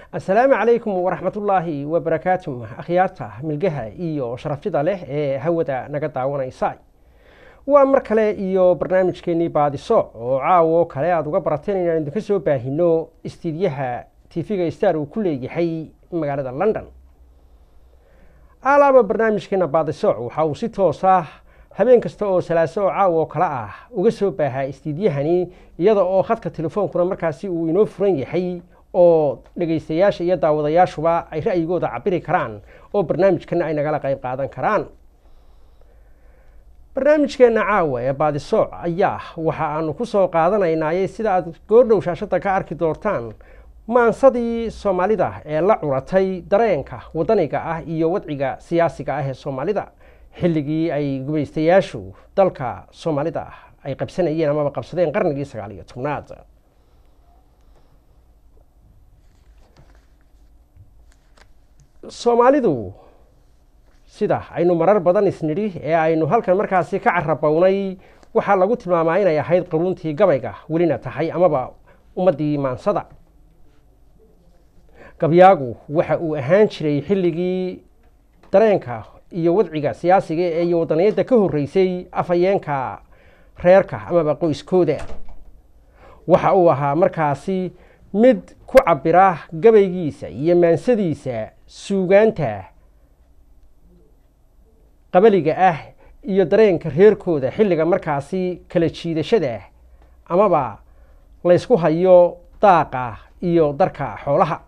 asalaamu calaykum waraxmatullaahi wabarakaatu akhyaarta milgaha iyo sharafyada leh ee hawada naga daawanaysa waa mar kale iyo barnaamijkeenii baadiso oo caawo kale aada uga barateen inaan idinka soo baahino istiidyaha tv-ga star uu ku leeyahay magaalada london alaaba barnaamijkeena baadiso waxa uu si toosa habeen kasta oo salaaso oo caawo kale ah uga soo baahaa istiidyahani iyada oo khadka telefoonkuna markaasi uu inoo furan yahay oo dhegaystayaasha iyo daawadayaashuba ay ra'yigooda cabiri karaan oo barnaamijkana ay nagala qayb qaadan karaan barnaamijkeena caawa ee baadisooc ayaa waxa aanu ku soo qaadanaynaaye sida aad goordhow shaashada ka arki doortaan maansadii soomaalida ee la curatay dareenka wadaniga ah iyo wadciga siyaasiga ah ee soomaalida xilligii ay gumaystayaashu dalka soomaalida ay qabsanayeen amaba qabsadeen qarnigii sagaal iyo tobnaad soomaalidu sida aynu marar badan isnidhi ee aynu halkan markaasi ka carabownay waxaa lagu tilmaamaa inay ahayd qaruuntii gabayga welina tahay amaba ummaddii maansada gabyaagu waxa uu ahaan jiray xilligii dareenka iyo wadciga siyaasiga ee iyo wadaniyadda ka horreysay afhayeenka reerka amaba qoyskooda waxa uu ahaa markaasi mid ku cabira gabaygiisa iyo maansadiisa suugaanta qabaliga ah iyo dareenka reerkooda xilliga markaasi kala jiidashada amaba laysku hayo daaqa iyo darka xoolaha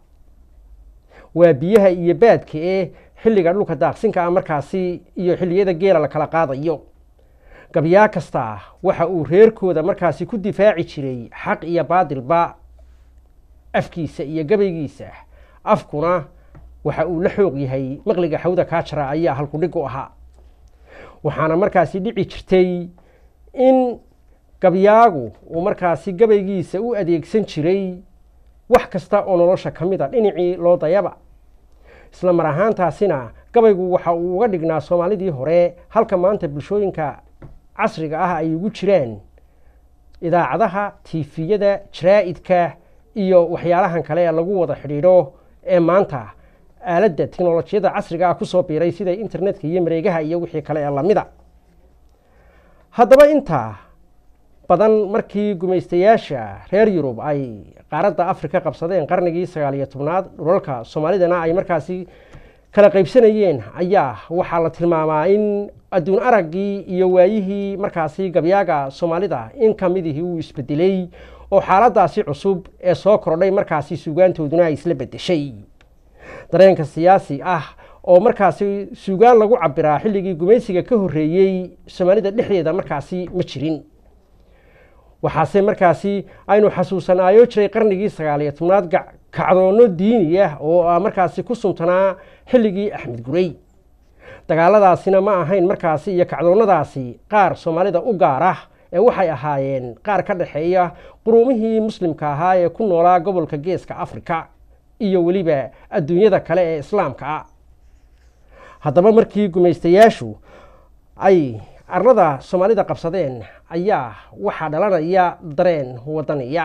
waa biyaha iyo baadka ee xilliga dhulka daaqsinka ah markaasi iyo xilliyada geela la kala qaadayo gabyaa kasta waxa uu reerkooda markaasi ku difaaci jiray xaq iyo baadilba afkiisa iyo gabaygiisa afkuna waxa uu la xoog yahay maqliga xawda kaajara ayaa halkudhig u ahaa waxaana markaasi dhici jirtay in gabyaagu uu markaasi gabaygiisa u adeegsan jiray wax kasta oo nolosha ka mid a dhinacii loo dayaba isla mar ahaantaasina gabaygu waxa uu uga dhignaa soomaalidii hore halka maanta bulshooyinka casriga ah ay ugu jiraan idaacadaha tiifiyada jaraa-idka iyo waxyaalahan kale ee lagu wada xidhiidho ee maanta aaladda teknolojiyadda casriga ah kusoo biiray sida internetka iyo mareegaha iyo wixii kale ee lamida haddaba inta badan markii gumaystayaasha reer yurub ay qaaradda afrika qabsadeen qarnigii sagaal iyo tobnaad dhulalka soomaalidana ay markaasi kala qaybsanayeen ayaa waxaa la tilmaamaa in adduun araggii iyo waayihii markaasi gabyaaga soomaalida in kamidihii uu isbedelay oo xaaladaasi cusub ee soo kordhay markaasi suugaantooduna ay isla bedeshay dareenka siyaasi ah oo markaasi suugaan lagu cabiraa xilligii gumaysiga ka horreeyey soomaalida dhexdeeda markaasi ma jirin waxaase markaasi aynu xasuusanaayo jiray qarnigii sagaal iyo tobnaad kacdoonno diini ah oo markaasi ku suntanaa xilligii axmed gurey dagaaladaasina ma ahayn markaasi iyo kacdoonnadaasi qaar soomaalida u gaar ah ee waxay ahaayeen qaar ka dhexeeya quruumihii muslimka ahaa ee ku noolaa gobolka geeska afrika iyo weliba adduunyada kale ee islaamka ah haddaba markii gumaystayaashu ay arlada soomaalida qabsadeen ayaa waxaa dhalanaya dareen wadaniya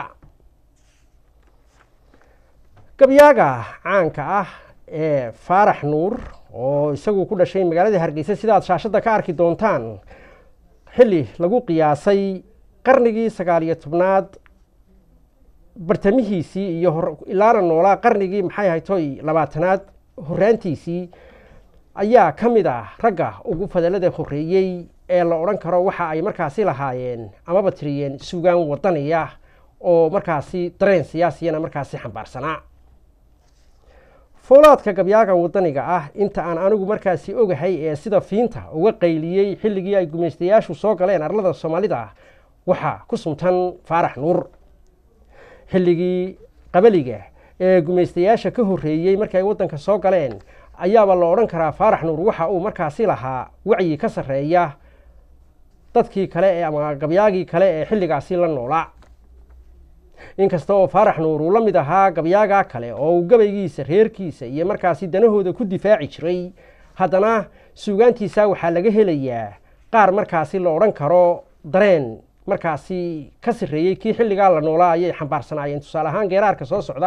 gabyaaga caanka ah ee faarax nuur oo isagu ku dhashay magaalada hargeysa sidaad shaashadda ka arki doontaan xilli lagu qiyaasay qarnigii sagaal iyo tobnaad bartamihiisii iyo ilaana noolaa qarnigii maxay haytoy labaatanaad horraantiisii ayaa ka mid ah ragga ugu fadalada horreeyey ee la odhan karo waxa ay markaasi lahaayeen amaba tiriyeen suugaan wadaniya oo markaasi dareen siyaasiyana markaasi xambaarsanaa foolaadka gabyaaga wadaniga ah inta aan anigu markaasi ogahay ee sida fiinta uga qayliyey xilligii ay gumaystayaashu soo galeen arlada soomaalida waxaa ku suntan faarax nuur xilligii qabaliga ee gumaystayaasha ka horreeyey markii ay waddanka soo galeen ayaaba la odhan karaa faarax nuur waxa uu markaasi lahaa wacyi ka sarreeya dadkii kale ee ama gabyaagii kale ee xilligaasi la noolaa inkasta oo faarax nuur uu la mid ahaa gabyaagaa kale oo uu gabaygiisa reerkiisa iyo markaasi danahooda ku difaaci jiray haddana suugaantiisa waxaa laga helayaa qaar markaasi la odhan karo dareen markaasi ka sarreeyey kii xilligaa la noolaa ayay xambaarsanaayeen tusaale ahaan geeraarka soo socda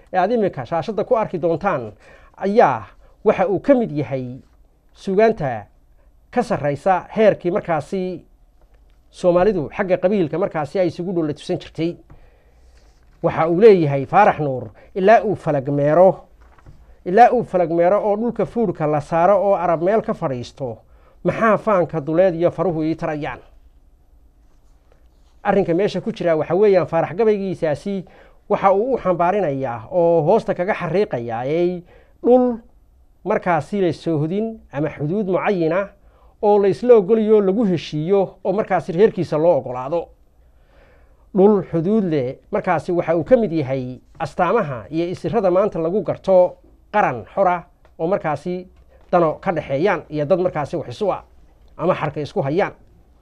ee aad iminka shaashadda ku arki doontaan ayaa waxa uu ka mid yahay suugaanta ka sarraysa heerkii markaasi soomaalidu xagga qabiilka markaasi ay isugu dholla tusan jirtay waxa uu leeyahay faarax nuur ilaa uu falagmeero ilaa uu falagmeero oo dhulka fuurka la saaro oo arab meel ka fadhiisto maxaa faanka duleed iyo faruhu ii tarayaan arrinka meesha ku jira waxa weeyaan faarax gabaygiisaasi waxa uu u xambaarinayaa oo hoosta kaga xariiqayaa ey dhul markaasi la soohodin ama xuduud mucayina oo la isla ogolayo lagu heshiiyo oo markaasi reerkiisa loo ogolaado dhul xuduud leh markaasi waxa uu ka mid yahay astaamaha iyo isirada maanta lagu garto qaran xora oo markaasi dano ka dhexeeyaan iyo dad markaasi wax isu ah ama xarka isku hayaan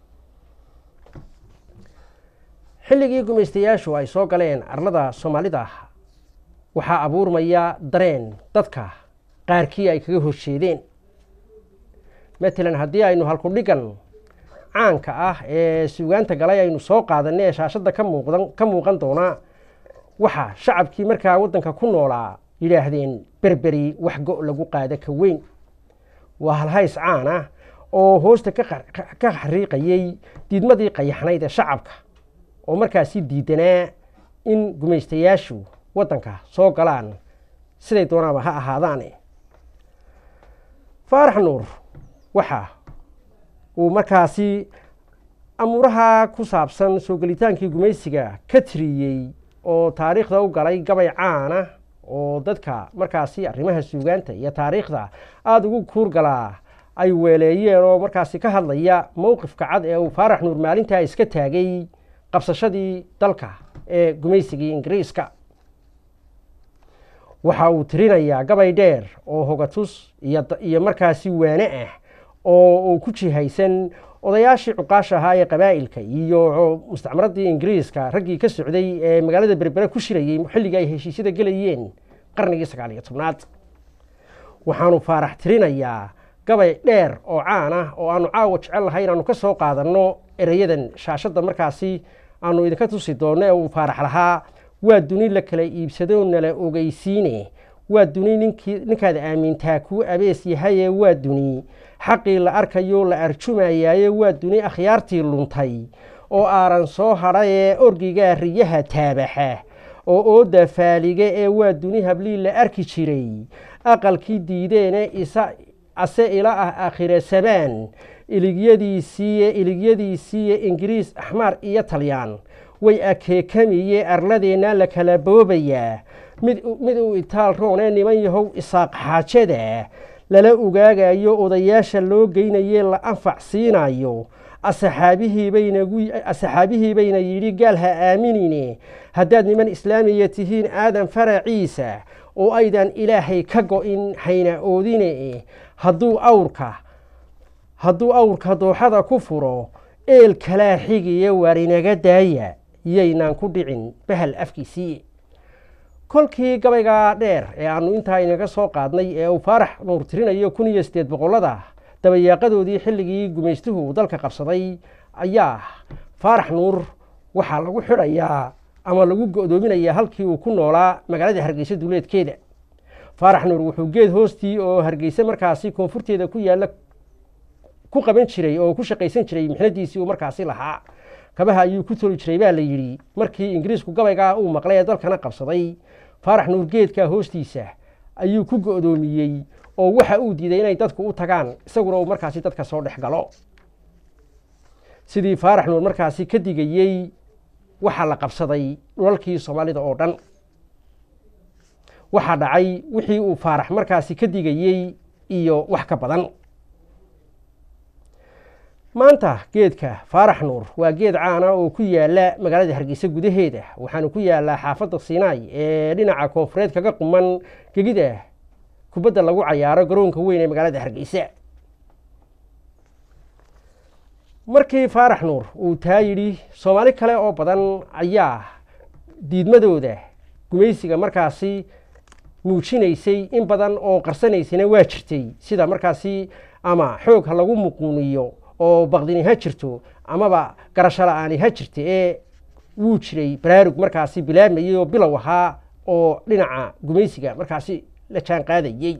xilligii gumaystayaashu ay soo galeen arlada soomaalida waxaa abuurmaya dareen dadka qaarkii ay kaga horjeedeen matalan haddii aynu halkudhigan caanka ah ee suugaanta galay aynu soo qaadanay ee shaashadda ka muuqdan ka muuqan doona waxaa shacabkii markaa waddanka ku noolaa yidhaahdeen berberi wax go' lagu qaada ka weyn waa halhays caan ah oo hoosta ka xariiqayey diidmadii qayaxnayd ee shacabka oo markaasi diidanaa in gumaystayaashu waddanka soo galaan siday doonaaba ha ahaadaane faarax nuur waxa uu markaasi amuuraha ku saabsan soo gelitaankii gumaysiga ka tiriyey oo taariikhda u galay gabay caana oo dadka markaasi arrimaha suugaanta iyo taariikhda aada ugu kuurgalaa ay weeleeyeen oo markaasi ka hadlaya mowqifka cad ee uu faarax nuur maalintaa iska taagay qabsashadii dalka ee gumaysigii ingiriiska waxa uu tirinayaa gabay dheer oo hogatus iyo markaasi waane ah oo uu ku jihaysan odayaashii cuqaasha ahaa ee qabaa'ilka iyo mustacmaradii ingiriiska raggii ka socday ee magaalada berbere ku shirayey xilligii ay heshiisyada gelayeen qarnigii sagaal iyo tobnaad waxaanu faarax tirinayaa gabay dheer oo caan ah oo aanu caawa jecel lahay inaanu ka soo qaadanno ereyadan shaashadda markaasi aanu idinka tusi doonno ee uu faarax lahaa waa duni la kala iibsado nala ogeysiine waa duni ninkii ninkaad aamintaa kuu abees yahaye waa duni xaqii la arkayo la arjumayaaye waa duni akhyaartii luntay oo aaran soo hadhayee orgigaa riyaha taabaxa oo ooda faaliga ee waa duni hablii la arki jiray aqalkii diideene isa ase ila ah aakhira sabaan iligyadiisiiye iligyadiisiiye ingiriis axmaar iyo talyaan way akeekamiye arladeenna la kala boobayaa mid mid uu itaal roonee niman yahow isaaq xaajada lala ogaagayo odayaasha loo geynaye la anfac siinayo asaxaabihii bayna yidhi gaal ha aaminine haddaad niman islaamiya tihiin aadan faraciisa oo aydan ilaahay ka go-in hayna oodine hadduu awrka hadduu awrka dooxada ku furo eel kalaa xigiya waar inaga daaya yaynaan ku dhicin bahal afkiisii kolkii gabaygaa dheer ee aanu intaa inaga soo qaadnay ee uu faarax nuur tirinayo kun iyo siddeed boqollada dabayaaqadoodii xilligii gumaystuhu uu dalka qabsaday ayaa faarax nuur waxaa lagu xidhayaa ama lagu go'doominayaa halkii uu ku noolaa magaalada hargeysa duuleedkeeda faarax nuur wuxuu geed hoostii oo hargeysa markaasi koonfurteeda ku yaalla ku qaban jiray oo ku shaqaysan jiray mixnadiisii uu markaasi lahaa kabaha ayuu ku toli jiray baa la yidhi markii ingiriisku gabaygaa uu maqlay ee dalkana qabsaday faarax nuur geedkaa hoostiisa ayuu ku go'doomiyey oo waxa uu diiday inay dadku u tagaan isaguna uu markaasi dadka soo dhex galo sidii faarax nuur markaasi ka digayey waxaa la qabsaday dhulalkii soomaalida oo dhan waxaa dhacay wixii uu faarax markaasi ka digayey iyo wax ka badan maanta geedka faarax nuur waa geed caana oo ku yaala magaalada hargeysa gudaheeda waxaanu ku yaalaa xaafadda siinaay ee dhinaca koonfureed kaga quman gegida kubadda lagu cayaaro garoonka weyn ee magaalada hargeysa markii faarax nuur uu taa yidhi soomaali kale oo badan ayaa diidmadooda gumaysiga markaasi muujinaysay in badan oo qarsanaysana waa jirtay sida markaasi ama xoog ha lagu muquuniyo oo baqdini ha jirto amaba garasho la-aani ha jirta ee wuu jiray baraarug markaasi bilaabmayay oo bilow ahaa oo dhinaca gumaysiga markaasi la jaan qaadayey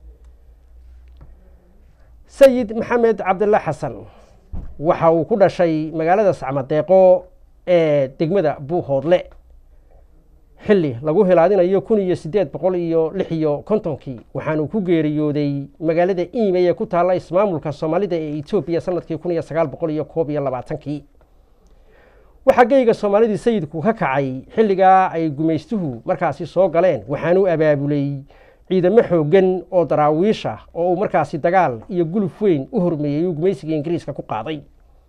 sayid maxamed cabdilla xasan waxa uu ku dhashay magaalada sacmadeeqo ee degmada buuhoodle xilli lagu hilaadinayo kun iyo siddeed boqol iyo lix iyo kontonkii waxaanu ku geeriyooday magaalada iimey ee ku taalla ismaamulka soomaalida ee etoobiya sanadkii kun iyo sagaal boqol iyo koob iyo labaatankii waxaa geyga soomaalidii sayidku ka kacay xilligaa ay gumaystuhu markaasi soo galeen waxaanu abaabulay ciidamo xooggan oo daraawiisha oo uu markaasi dagaal iyo guluf weyn u hormeeyey uu gumaysiga ingiriiska ku qaaday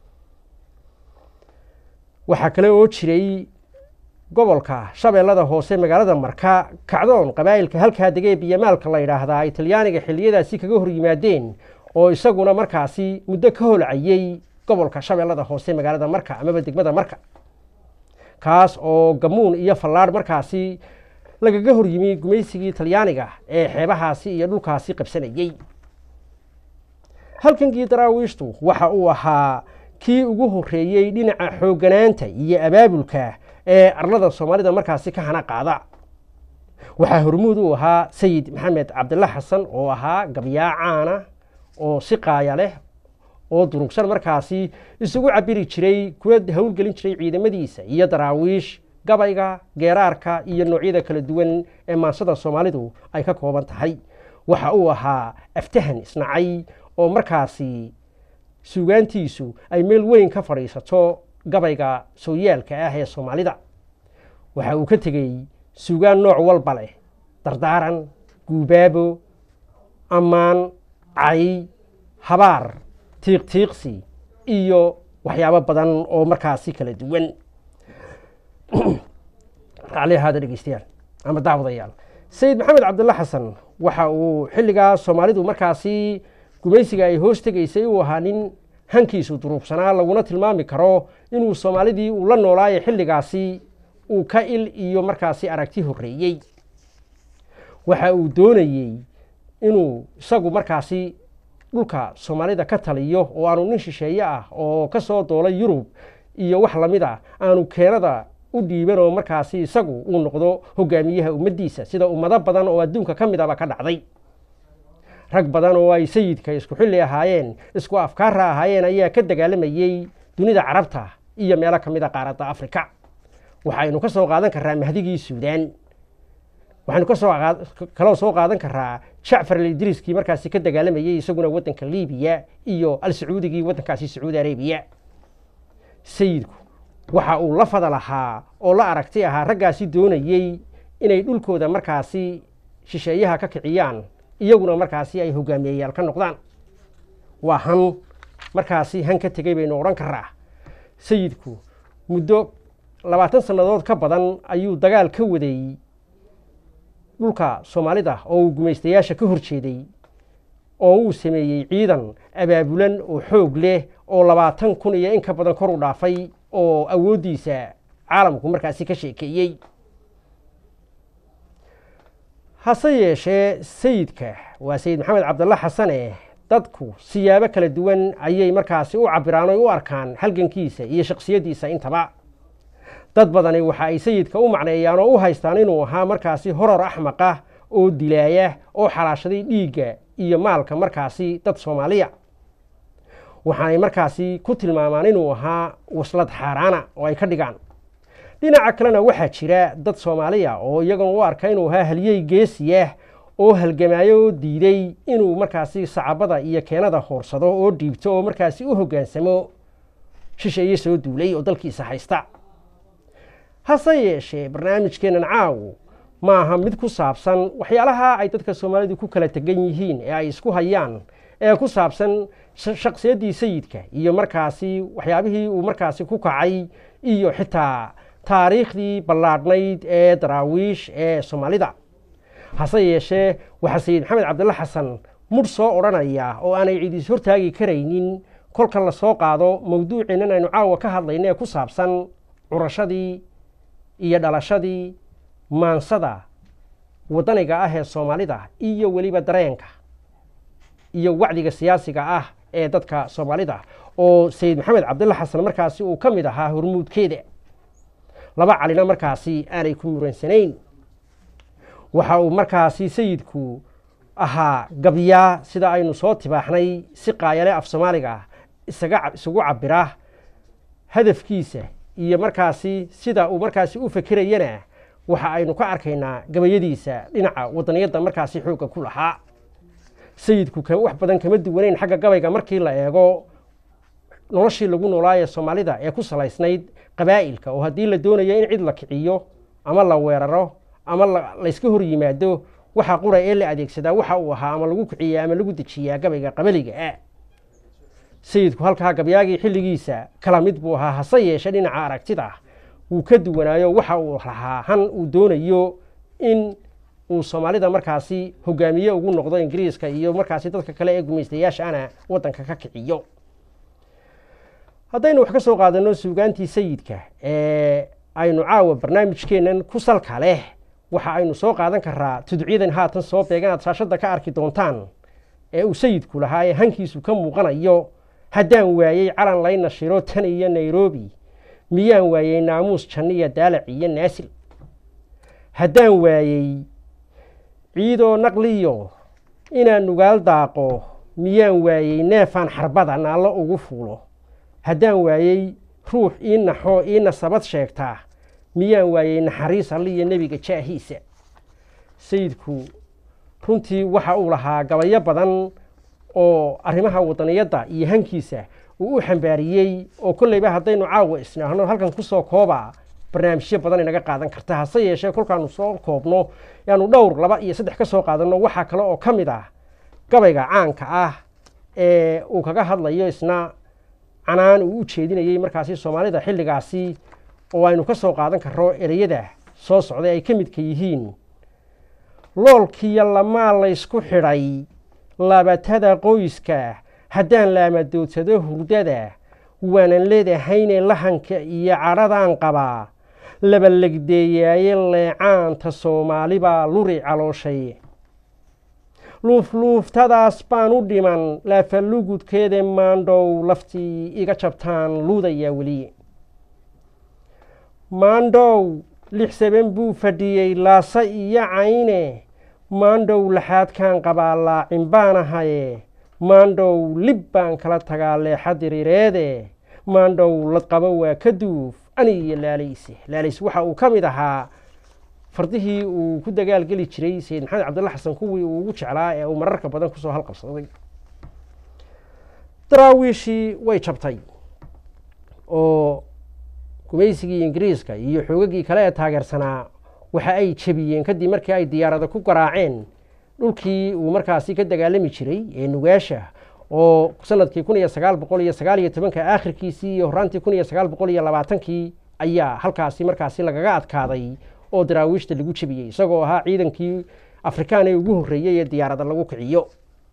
waxaa kale oo jiray gobolka shabeellada hoose magaalada marka kacdoon qabaa'ilka halkaa degee biyamaalka la yidhaahdaa ay talyaaniga xilliyadaasi kaga hor yimaadeen oo isaguna markaasi muddo ka holcayey gobolka shabeellada hoose magaalada marka amaba degmada marka kaas oo gamuun iyo fallaadh markaasi lagaga hor yimi gumaysigii talyaaniga ee xeebahaasi iyo dhulkaasi qabsanayey halkankii daraawiishtu waxa uu ahaa kii ugu horreeyey dhinaca xoogganaanta iyo abaabulka ee arlada soomaalida markaasi ka hana qaada waxaa hormuud u ahaa sayid maxamed cabdilla xasan oo ahaa gabyaa caana oo si qaaya leh oo durugsan markaasi isugu cabiri jiray kuwa howlgelin jiray ciidamadiisa iyo daraawiish gabayga geeraarka iyo noocyada kala duwan ee maansada soomaalidu ay ka kooban tahay waxa uu ahaa aftahan isnacay oo markaasi suugaantiisu ay meel weyn ka fadhiisato gabayga sooyaalka ah ee soomaalida waxa uu ka tegey suugaan nooc walba leh dardaaran guubaabo ammaan cay habaar tiiqtiiqsi iyo waxyaabo badan oo markaasi kala duwan racli ahaada dhegeystayaal ama daawadayaal sayid maxamed cabdilla xasan waxa uu xilligaa soomaalidu markaasi gumaysiga ay hoos tegaysay uu ahaa nin hankiisu duruubsanaa laguna tilmaami karo inuu soomaalidii uu la noolaaye xilligaasi uu ka il iyo markaasi aragti horreeyey waxa uu doonayey inuu isagu markaasi dhulka soomaalida ka taliyo oo aanu nin shisheeye ah oo ka soo doolay yurub iyo wax lamid a aanu keenada u dhiiban oo markaasi isagu uu noqdo hogaamiyaha ummaddiisa sida ummado badan oo adduunka ka mid aba ka dhacday rag badan oo ay sayidka isku xilli ahaayeen isku afkaara ahaayeen ayaa ka dagaalamayey dunida carabta iyo meelo ka mid a qaaradda afrika waxaynu ka soo qaadan karaa mahdigii suudaan waxaynu kasoo kaloo soo qaadan karaa jacfar alidriiskii markaasi ka dagaalamayey isaguna waddanka libiya iyo al sacuudigii waddankaasi sacuudi arabiya sayidku waxa uu la fada lahaa oo la aragti ahaa raggaasi doonayey inay dhulkooda markaasi shisheeyaha ka kiciyaan iyaguna markaasi ay hogaamiyeyaal ka noqdaan waa han markaasi han ka tegey baynu odhan karaa sayidku muddo labaatan sannadood ka badan ayuu dagaal ka waday dhulka soomaalida oo uu gumaystayaasha ka hor jeeday oo uu sameeyey ciidan abaabulan oo xoog leh oo labaatan kun iyo in ka badan kor u dhaafay oo awooddiisa caalamku markaasi ka sheekeeyey hase yeeshee sayidka waa sayid maxamed cabdalla xasane dadku siyaabo kala duwan ayay markaasi u cabiraan oy u arkaan halgankiisa iyo shaksiyaddiisa intaba dad badani waxa ay sayidka u macneeyaan oo u haystaan inuu ahaa markaasi horor axmaqa oo dilaaya oo xalaashaday dhiigga iyo maalka markaasi dad soomaaliya waxaanay markaasi ku tilmaamaan inuu ahaa waslad xaaraana oo ay ka dhigaan dhinaca kalena waxaa jira dad soomaaliya oo iyaguna u arka inuu ahaa halyey geesiyah oo halgamaayo oo diiday inuu markaasi sacabada iyo keenada hoorsado oo dhiibto oo markaasi u hoggaansamo shisheeye soo duulay oo dalkiisa haysta hase yeeshee barnaamijkeennan caawu ma aha mid ku saabsan waxyaalaha ay dadka soomaalidu ku kala tegan yihiin ee ay isku hayaan ee ku saabsan shaksiyaddii sayidka iyo markaasi waxyaabihii uu markaasi ku kacay iyo xitaa taariikhdii ballaadhnayd ee daraawiish ee soomaalida hase yeeshee waxaa sayid maxamed cabdilla xasan mudh soo odhanaya oo aanay cidiis hortaagi karaynin kolka la soo qaado mawduuceennan aynu caawa ka hadlayna ee ku saabsan curashadii iyo dhalashadii maansada waddaniga ah ee soomaalida iyo weliba dareenka iyo wacdiga siyaasiga ah ee dadka soomaalida oo sayid maxamed cabdilla xasan markaasi uu ka mid ahaa hormuudkeeda laba calina markaasi aanay ku muransanayn waxa uu markaasi sayidku ahaa gabyaa sida aynu soo tibaaxnay si qaayale af soomaaliga ah isaga isugu cabira hadafkiisa iyo markaasi sida uu markaasi u fekerayana waxa aynu ka arkaynaa gabayadiisa dhinaca wadaniyadda markaasi xoogga ku lahaa sayidku wax badan kama duwaneyn xagga gabayga markii la eego noloshii lagu noolaaye soomaalida ee ku salaysnayd qabaa'ilka oo haddii la doonayo in cid la kiciyo ama la weeraro ama layska hor yimaado waxa qura ee la adeegsadaa waxa uu ahaa ama lagu kiciyaa ama lagu dejiyaa gabayga qabaliga ah sayidku halkaa gabyaagii xilligiisa kala mid buu ahaa hase yeeshe dhinaca aragtida wuu ka duwanaayo waxa uu lahaa han uu doonayo in uu soomaalida markaasi hogaamiye ugu noqdo ingiriiska iyo markaasi dadka kale ee gumaystayaashaana waddanka ka kiciyo haddaynu wax ka soo qaadano suugaantii sayidka ee aynu caawa barnaamijkeennan ku salka leh waxa aynu soo qaadan karaa tudcyadan haatan soo beeganaad shaashadda ka arki doontaan ee uu sayidku lahaa ee hankiisu ka muuqanayo haddaan waayey calan layna shiro tan iyo nairobi miyaan waayey naamuus janniya daalac iyo naasil haddaan waayey ciidoo naqliyo inaan nugaal daaqo miyaan waayey neefaan xarbada naallo ugu fuulo haddaan waayey ruux ii naxoo ii nasabad sheegtaa miyaan waayey naxariis alliyo nebiga jaahiisa sayidku runtii waxa uu lahaa gabayo badan oo arrimaha wadaniyadda iyo hankiisa uu u xambaariyey oo kolleyba haddaynu caawa isnaahno halkan kusoo kooba barnaamijyo badan inaga qaadan karta hase yeeshee kolkaanu soo koobno yaanu dhowr laba iyo saddex ka soo qaadanno waxaa kale oo ka mid ah gabayga caanka ah ee uu kaga hadlayo isna canaan uu u jeedinayey markaasi soomaalida xilligaasi oo aynu ka soo qaadan karro ereyada soo socday ay ka midka yihiin loolkiyo lamaa laysku xidhay labatada qoyska haddaan laamadoodsado hurdada waanan leedahayne lahanka iyo cadhadaan qabaa labalegdeeyaaye leecaanta soomaalibaa luri calooshay luufluuftadaas baan u dhiman laafalugudkeeda maandhow laftii iga jabtaan luudayaa weli maandhow lix saban buu fadhiyey laasa iyo cayne maandhow laxaadkaan qabaa laacin baan ahaye maandhow lib baan kala tagaa leexa diriireede maandhow ladqabo waa ka duuf ani iyo laalayse laalays waxa uu ka mid ahaa fardihii uu ku dagaalgeli jiray sayid maxamed cabdulla xasan kuwii uu ugu jeclaa ee uu mararka badan kusoo halqabsaday daraawiishii way jabtay oo gumaysigii ingiriiska iyo xoogagii kale ee taageersanaa waxa ay jebiyeen kadib markii ay diyaarada ku garaaceen dhulkii uu markaasi ka dagaalami jiray ee nugaasha oo sanadkii kun iyo sagaal boqol iyo sagaal iyo tobanka aakhirkiisii iyo horaantii kun iyo sagaal boqol iyo labaatankii ayaa halkaasi markaasi lagaga adkaaday oo daraawiishta lagu jebiyey isagoo ahaa ciidankii afrikaan ee ugu horreeyey ee diyaarada lagu kiciyo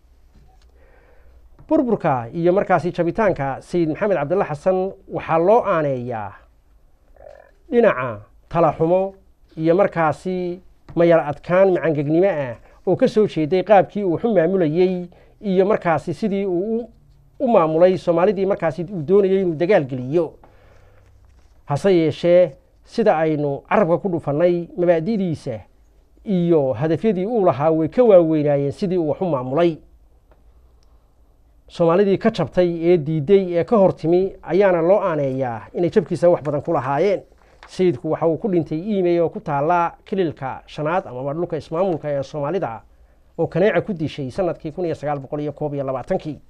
burburka iyo markaasi jabitaanka sayid maxamed cabdilla xasan waxaa loo aaneeyaa dhinaca talaxumo iyo markaasi mayar adkaan macangegnimo ah oo ka soo jeeday qaabkii uu xu maamulayey iyo markaasi sidii uu u maamulay soomaalidii markaasi uu doonayay inuu dagaal geliyo hase yeeshee sida aynu carabka ku dhufannay mabaadi'diisa iyo hadafyadii uu lahaa way ka waaweynaayeen sidii uu wax u maamulay soomaalidii ka jabtay ee diiday ee ka hor timi ayaana loo aaneeyaa inay jabkiisa wax badan ku lahaayeen sayidku waxa uu ku dhintay iimey oo ku taallaa kililka shanaad amaba dhulka ismaamulka ee soomaalida oo kaneeca ku dishay sanadkii kun iyo sagaal boqol iyo koob iyo labaatankii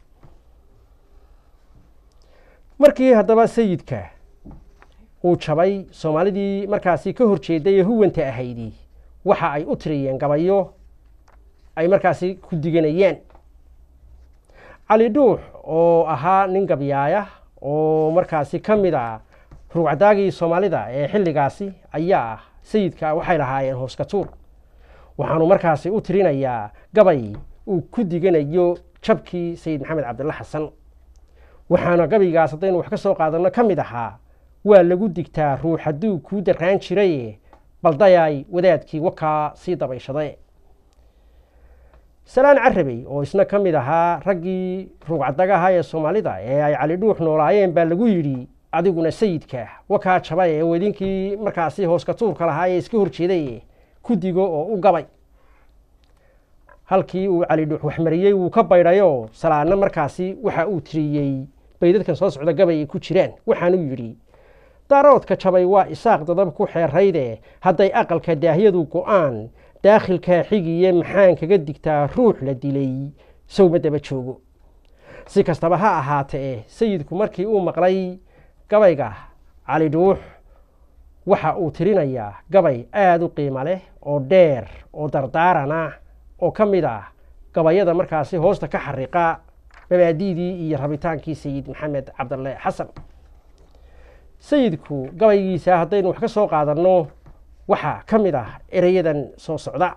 markii haddaba sayidka uu jabay soomaalidii markaasi ka hor jeeday ee huwanta ahaydi waxa ay u tiriyeen gabayo ay markaasi ku diganayeen cali dhuux oo ahaa nin gabyaaya oo markaasi ka mid a rugcadaagii soomaalida ee xilligaasi ayaa ah sayidka waxay lahaayeen hooskatuur waxaanu markaasi u tirinayaa gabay uu ku diganayo jabkii sayid maxamed cabdilla xasan waxaana gabaygaas haddaynu wax ka soo qaadanno ka mid ahaa waa lagu digtaa ruux hadduu kuu darraan jiraye baldayaay wadaadkii wakaa sii dabayshade salaan carabey oo isna ka mid ahaa raggii rugcadagaha ee soomaalida ee ay cali dhuux noolaayeen baa lagu yidhi adiguna sayidka wakaa jabay ee wedinkii markaasi hooska tuurka lahaa ee iska horjeeday ku digo oo u gabay halkii uu cali dhuux waxmariyey wuu ka baydhayoo salaadna markaasi waxa uu tiriyey baydadkan soo socda gabay ay ku jiraan waxaanuu yidhi daaroodka jabay waa isaaq dadab ku xeerayde hadday aqalka daahyadu go'aan daakhilkaa xigiye maxaan kaga digtaa ruux la dilay sowma daba joogo si kastaba ha ahaatee sayidku markii uu maqlay gabayga cali dhuux waxa uu tirinayaa gabay aada u qiimo leh oo dheer oo dardaaran ah oo ka mid ah gabayada markaasi hoosta ka xariiqa mabaadi'dii iyo rabitaankii sayid maxamed cabdalle xasan sayidku gabaygiisa haddaynu wax ka soo qaadanno waxaa ka mid ah ereyadan soo socda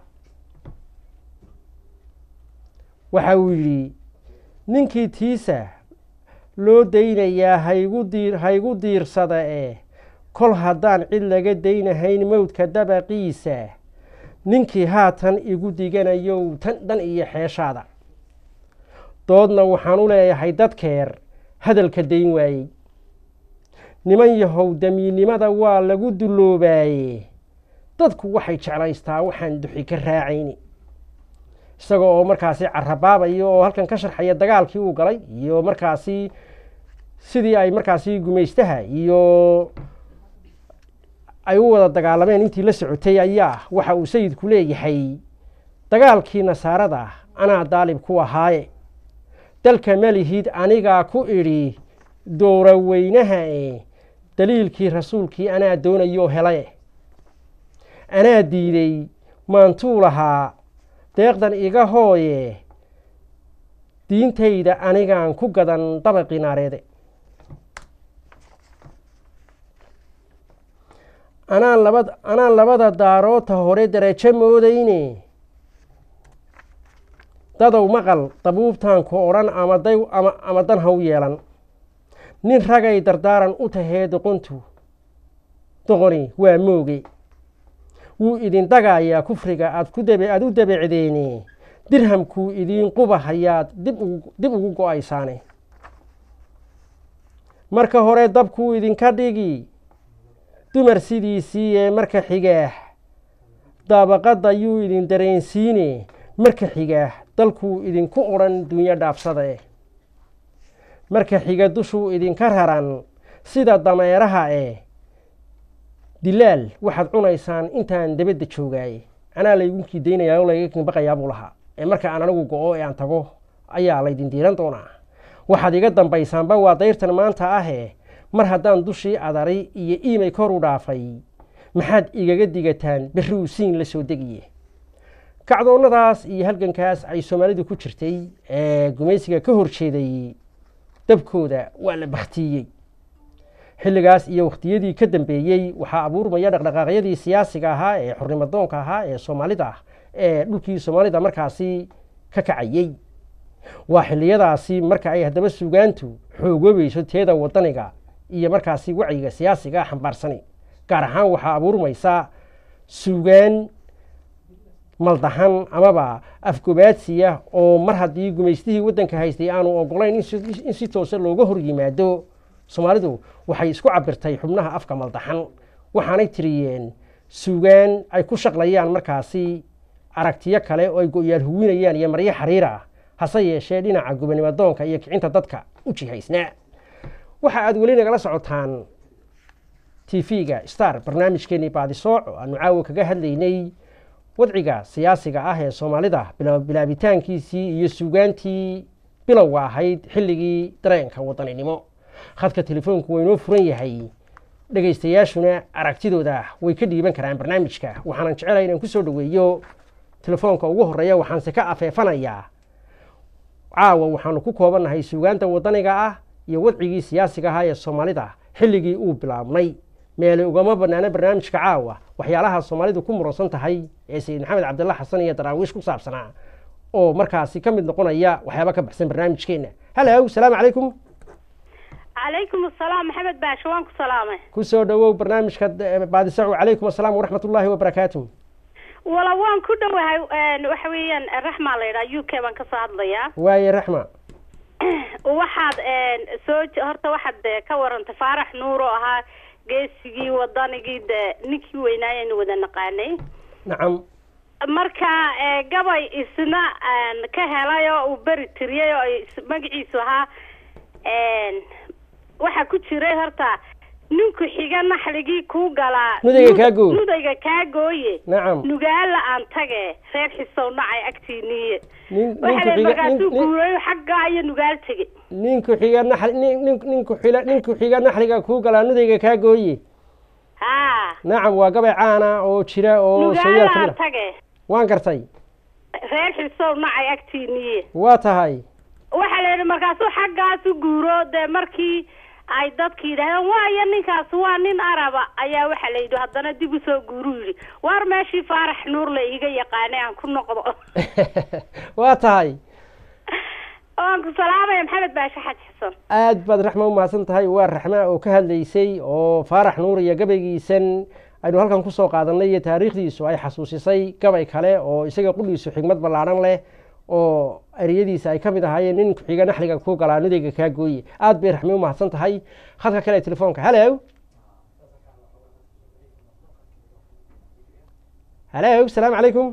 waxa uu yidhi ninkii tiisa loo daynayaa haygu diir haygu diirsada eh kol haddaan cid laga daynahayn mowdka dabaqiisa ninkii haatan igu diganayow tan dhan iyo xeeshaada doodna waxaan u leeyahay dadkeer hadalka dayn waayey niman yahow damiinnimada waa lagu duloobaaye dadku waxay jeclaystaa waxaan duxi ka raacayni isaga oo markaasi carabaabayo oo halkan ka sharxaya dagaalkii uu galay iyo markaasi sidii ay markaasi gumaystaha iyo ay u wada dagaalameen intii la socotay ayaa waxa uu sayidku leeyahay dagaalkii nasaarada anaa daalib ku ahaaye dalka malihid anigaa ku idhi dowra weynaha e daliilkii rasuulkii anaa doonayoo helaye anaa diiday maantuu lahaa deeqdan iga hooye diintayda anigaan ku gadan dabaqii naareede anaan laba anaan labada daaroota hore darajo moodayne dadow maqal dabuubtaanku odhan ama day ama ama dan haw yeelan nin ragay dardaaran u tahee doqontu doqoni waa mooge wuu idin dagayaa kufriga aad ku dabe aada u dabecdeene dirhamkuu idiin qubahayaad dib ugu dib ugu go-aysaane marka hore dabkuu idinka dhigi dumar sidiisii ee marka xigaah daabaqadda yuu idin dareensiine marka xigaah dalkuu idinku odhan dunyo dhaafsade marka xiga dushuu idinka raran sida dameeraha eh dilaal waxaad cunaysaan intaan dabadda joogaaye anaa laygunkii daynayaa oo layga kinbaqayaa buu lahaa ee marka aan anigu go-o ee aan tago ayaa laydin diiran doonaa waxaad iga dambaysaanba waa dayrtan maanta ahe mar haddaan dushii adari iyo iimay kor u dhaafay maxaad igaga digataan berri uu siin la soo degiye kacdoonnadaas iyo halgankaas ay soomaalidu ku jirtay ee gumaysiga ka horjeeday dabkooda waa la baktiyey xilligaas iyo wakhtiyadii ka dambeeyey waxaa abuurmaya dhaqdhaqaaqyadii siyaasiga ahaa ee xornimadoonka ahaa ee soomaalida ah ee dhulkii soomaalida markaasi ka kacayey waa xilliyadaasi marka ay haddaba suugaantu xoogoobayso teeda wadaniga iyo markaasi wacyiga siyaasiga xambaarsani gaar ahaan waxaa abuurmaysa suugaan maldahan amaba afgobaadsiya oo mar haddii gumaystihii waddanka haystay aanu ogolayn in si toose looga hor yimaado soomaalidu waxay isku cabirtay xubnaha afka maldaxan waxaanay tiriyeen suugaan ay ku shaqlayaan markaasi aragtiyo kale oo ay go-yaal huwinayaan iyo maryo xariir ah hase yeeshee dhinaca gubanimadoonka iyo kicinta dadka u jihaysnaa waxa aad weli nagala socotaan t v-ga star barnaamijkeenii baadisooc oo aanu caawa kaga hadlaynay wadciga siyaasiga ah ee soomaalida bilaabitaankiisii iyo suugaantii bilowga ahayd xilligii dareenka wadaninimo khadka telefoonku waa inoo furan yahay dhegaystayaashuna aragtidooda way ka dhiiban karaan barnaamijka waxaanan jecelahay inaan kusoo dhoweeyo telefoonka ugu horreeya waxaanse ka afeefanayaa caawa waxaanu ku koobannahay suugaanta wadaniga ah iyo wadcigii siyaasiga ahaa ee soomaalida xilligii uu bilaabnay meele ugama banaana barnaamijka caawa waxyaalaha soomaalidu ku muransan tahay ee sayid maxamed cabdilla xasan iyo daraawiish ku saabsanaa oo markaasi ka mid noqonaya waxyaaba ka baxsan barnaamijkeenna halow salaamu calaykum calaykum asalaam maxamed baasho waan ku salaamay kusoo dhowow barnaamijka baadisacu calaykum asalaam waraxmat ullaahi wabarakaatu wala waan ku dhowahay waxa weeyaan raxmaa la yidhaha u k baan kasoo hadlayaa waaye raxma waxaad soo horta waxaad ka warantay faarax nuur oo ahaa geesigii wadanigii de ninkii weynaayaynu wada naqaanay nacam marka ee, gabay isna aan ka helay oo uu beri tiriyey oo is- magaciisu ahaa een, waxaa ku jiray horta ninku xiga naxligii kuu galaa Nudayga nud- kaa gooy. nudayga kaa gooye nacam nugaala aan tage reer xisow nacay agtiiniye nin waxa ninku la xiga nin- markaasuu nin- guurayo xaggaa iyo nugaal tege ninku xiga naxli nin nin- ninku xila ninku xiga naxliga kuu galaa nudayga kaa gooye haa nacam waa gabay caana oo jira oo nugaala sooyaal ka mid aan ah tage waan gartay reer xisow nacay agtiiniye waa tahay waxaa la yidhi markaasuu xaggaasu guuro dee markii ay dadki yidhahdeen waaya ninkaas waa nin araba ayaa waxaa la yidhi haddana dib usoo guuruu yidhi waar meeshii faarax nuur la iiga yaqaanay aan ku noqdo waa tahay waan ku salaamaya maxamed baashe xaj xasan aad baad raxma u mahadsan tahay waa raxma oo ka hadlaysay oo faarax nuur iyo gabaygiisan aynu halkan kusoo qaadanay iyo taariikhdiisu ay xasuusisay gabay kale oo isaga qudhiisu xigmad ballaadhan leh oo ereyadiisa ay ka mid ahaayeen nin ku-xiga naxliga ku galaa nudayga kaa gooye aad bay raxmi u mahadsan tahay khadka kale ee telefoonka halow halow salaamu calaykum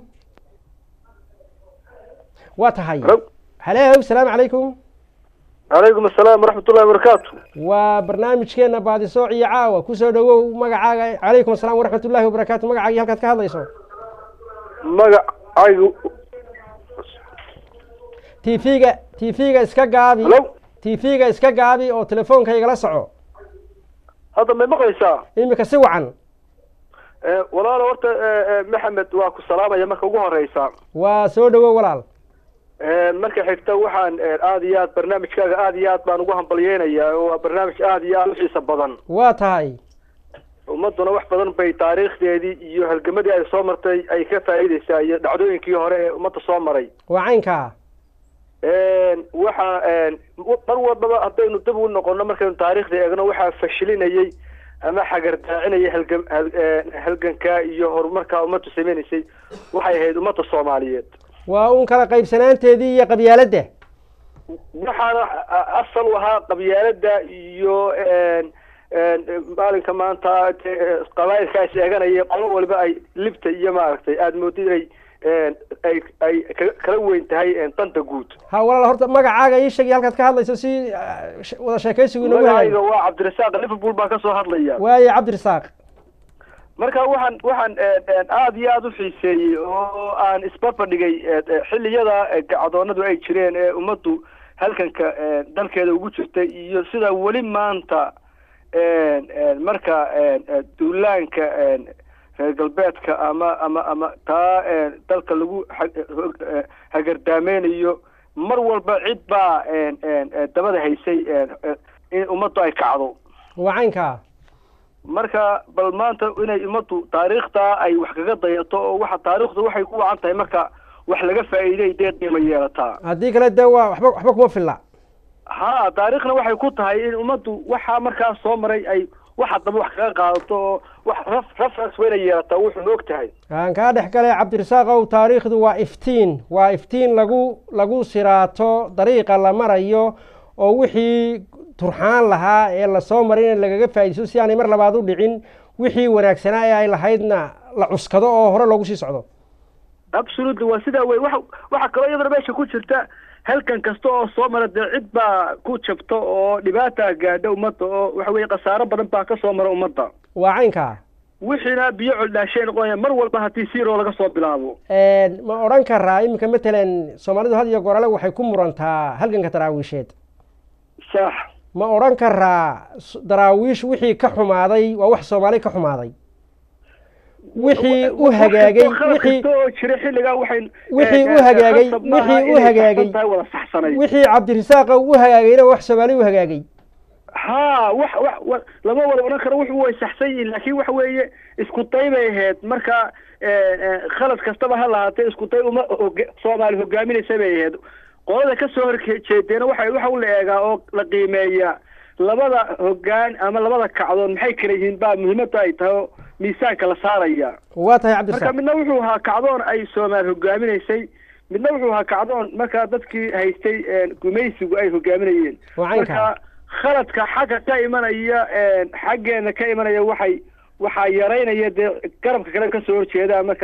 waa tahay Hello. halow salaamu calaykum calaykum asalaam waraxmat ullahi wabarakaatu waa barnaamijkeena baadisooc iyo caawa kusoo dhawow magacaaga calaykum asalaam waraxmat ullahi wabarakaatu magacaagii halkaad ka hadlayso magacaygu t v-ga t v-ga iska gaabi Hello? t v-ga iska gaabi oo telefoonka igala soco hadda may maqlaysaa iminka si wacan Eh, walaalo horta eh, eh, maxamed waa ku salaamaya marka ugu horeysa waa soo dhawow walaal Eh, marka xigta waxaan eh, aad iyo aad barnaamijkaaga aad iyo aad baan ugu hambalyeynayaa oo waa barnaamij aad iyo aad u xiisa badan waa tahay ummaduna wax badan bay taariikhdeedii iyo halgamadii ay soo martay ay ka faa'iideysaa iyo dhacdooyinkii hore ee ummadda soo maray waa caynkaa waxa mar walbaba haddaynu dib u noqono markaynu taariikhda eegno waxaa fashilinayay ama xagardaacinayay halgan hal- eh, halganka iyo horumarka ummaddu sameynaysay waxay ahayd ummadda soomaaliyeed waa un kala qaybsanaanteedii iyo qabyaaladda waxaana a- asal u ahaa qabyaalada iyo een, een, maalinka maanta te- eh, qabaa'ilka is eeganaya qolo waliba ay libta iyo maaragtay aada moodid inay een, ay ay ka- kala weyn tahay een, danta guud ha walaal horta magacaaga ii sheegay halkaad ka hadlayso si ah, sh- wada sheekaysigu inagu magacayga hayo waa cabdirasaaq liverpool baan kasoo hadlaya waaye cabdirasaaq marka waxaan waxaan een, een, aad iyo aada u xiiseeyey oo aan isbarbardhigay ee, ee, xilliyada ee, gacdoonadu ay jireen ee ummaddu halkanka ee, dalkeeda ugu jirtay iyo sida weli maanta een, een, marka een, ee, duulaanka een, reer galbeedka ama ama ama taa een, dalka lagu ha- hog- ee, hagardaamaynayo mar walba cid baa een, een, ee, dabada haysay een, ee, in ummaddu ay kacdo waa caynkaa marka bal maanta inay ummaddu taariikhtaa ay wax kaga dayato oo waxa taariikhdu waxay ku wacan tahay marka wax laga faa'iiday dee qiimo yeelataa haddii kale dee waa waxba waxba kuma filla ha taariikhna waxay ku tahay in ummaddu waxaa markaas soo maray ay waxa daba wax kaga qaadato oo wax raf reference wayna yeelataa wuxuu og tahay aan kaa dhex galay cabdirasaaqow taariikhdu waa iftiin waa iftiin lagu lagu siraato dariiqa la marayo oo wixii turxaan lahaa ee lasoo maray in lagaga faa'iidaysto si aanay mar labaad u dhicin wixii wanaagsanaa ee ay lahaydna la cuskado oo hore loogu sii socdo absolutely waa sidaa wey waxa waxa kaloo iyadana meesha ku jirta halkan kasta oo soo mara dee cid baa ku jabta oo dhibaata gaadha ummadda oo waxa weeye khasaaro badan baa ka soo mara ummadda waa caynkaa wixiina biyo coldhaashay noqonaya mar walba haddii siiroo laga soo bilaabo ma odhan karaa iminka matalan soomaalidu had iyo gorale waxay ku murantaa halganka daraawiisheed sax ma odhan karaa s- daraawiish wixii ka xumaaday waa wax soomaali ka xumaaday wixii u hagaagay wixii kasta oo jira xilligaa waxay wixii u hagaagay wixii u hagaagay wada saxsanay wixii cabdirasaaqa u hagaagayna wax soomaali u hagaagay ha wax wax wa- lama wada odhan karo wuxuu way saxsan yihiin laakiin waxa weeye isku day bay ahayd marka eh, eh, khalad kastaba ha lahaatee isku day uma hoga- soomaali hogaaminaysa bay ahayd qolada ka soo horjeedeena waxa waxa u la eegaa oo la qiimeeya labada hogaan ama labada kacdoon maxay kala yihiin baa muhiimada ay tahay oo miisaanka la saaraya waa tahay marka cabdirasaaq midna wuxuu ahaa kacdoon ay soomaali hogaaminaysay midna wuxuu ahaa kacdoon markaa dadkii haystay eh, gumaysigu ay hogaaminayeen Waa caynkaa. marka khaladka xagga ka imanaya eh, xaggeena ka imanaya waxay waxaa yaraynaya dee garabka kale kasoo horjeeda marka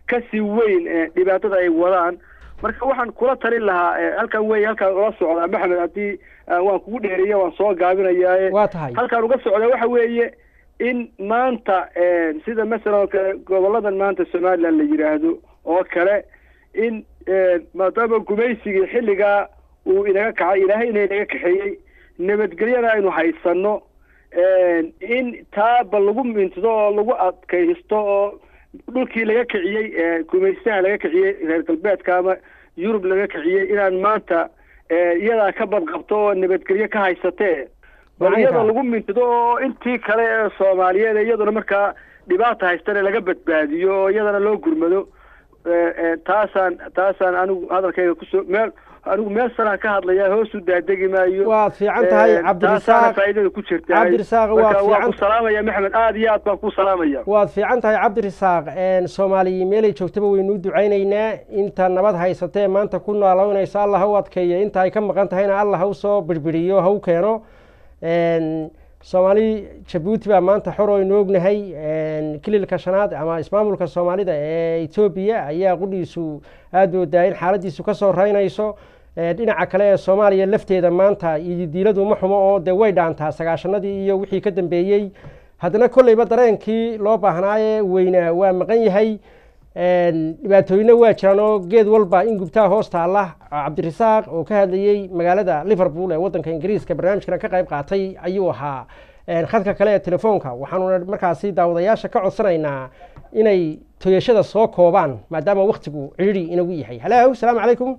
kasii weyn dhibaatada ay wadaan marka waxaan kula talin lahaa halkan wey halkaan ula socdaa maxamed haddii waan kugu dheereeya waan soo gaabinayaa waa tahay halkaan uga socdaa waxa weeye in maanta sida masalan oo kale goboladan maanta somaliland la yidhaahdo oo kale in maadaama gumaysigii xilligaa uu inaga kacay ilaahay ina inaga kaxeeyey nabadgelyana aynu haysano in taaba lagu mintido oo lagu adkaysto oo dhulkii laga kiciyey gumaystaha laga kiciyey reer galbeedka ama yurub laga kiciyey inaan maanta iyadaa ka badqabto oo nabadgelyo ka haysatee bal iyada lagu mintido oo intii kale ee soomaaliyeed iyaduna markaa dhibaata haystane laga badbaadiyo oo iyadana loo gurmado taasaan taasaan anigu hadalkayga kusoo meel anigu meel sanaa ka hadlaya hoos u daadegi maayo waad fiican tahay cabdirisaaq faaidada ku jirta cabdirisaaq waad waa fiican ku salaamaya maxamed aada iyo aad baan ku salaamaya waad fiican tahay cabdirisaaq soomaaliya meelay joogtaba waynu u ducaynaynaa inta nabad haysatee maanta ku noolownaysa alla ha u adkeeyo inta ay ka maqan tahayna alla ha u soo birbiriyo ha u keeno soomaali jabuuti baa maanta xor oynu ognahay kililka shanaad ama ismaamulka soomaalida ee etoobiya ayaa qudhiisu aada moodaa in xaaladiisu kasoo raynayso dhinaca kale ee soomaaliya lafteeda maanta iyo diiladu ma xumo oo dee way dhaantaa sagaashanadii iyo wixii ka dambeeyey haddana kolleyba dareenkii loo baahnaaye weynaa waa maqan yahay dhibaatooyina waa jiraan oo geed walba in gubtaa hoos taalla cabdirisaaq oo ka hadlayey magaalada liverpool ee waddanka ingiriiska barnaamijkana ka qayb qaatay ayuu ahaa khadka kale ee telefoonka waxaanuna markaasi daawadayaasha ka codsanaynaa inay toyashada soo koobaan maadaama waktigu cidhiri inagu yahay halo salaamu calaykum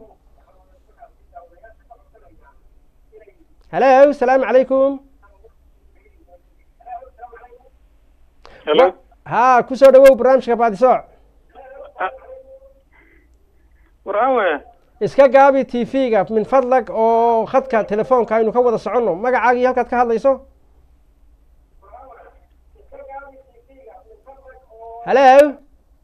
halo salaamu calaykum ha kusoo dhawow barnaamijka baadisooc waraan we iska gaabi t v-ga min fadlag oo khadka telefoonka aynu ka wada soconno magacaagii halkaad ka hadlayso halo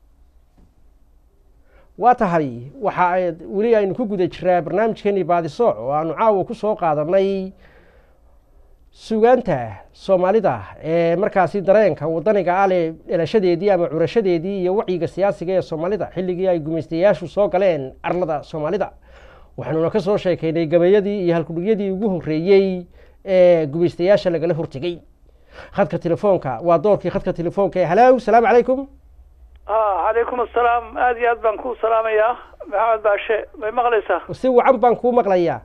waa tahay waxa weli aynu ku guda jiraa barnaamijkeenii baadisooc oo aanu caawa ku soo qaadanay sugaanta soomaalida ee markaasi dareenka wadaniga ale dhalashadeedii ama curashadeedii iyo wacyiga siyaasiga ee soomaalida xilligii ay gumaystayaashu soo galeen arlada soomaalida waxaanuna ka soo sheekaynay gabayadii iyo halkudhigyadii ugu horreeyey ee gumaystayaasha lagala hortegey khadka telefoonka waa doorkii khadka telefoonka ee halow salaamu calaykum calaykum assalaam aada iyo aad baan ku salaamayaa maxamed baashe may maqlaysaa si wacan baan kuu maqlayaa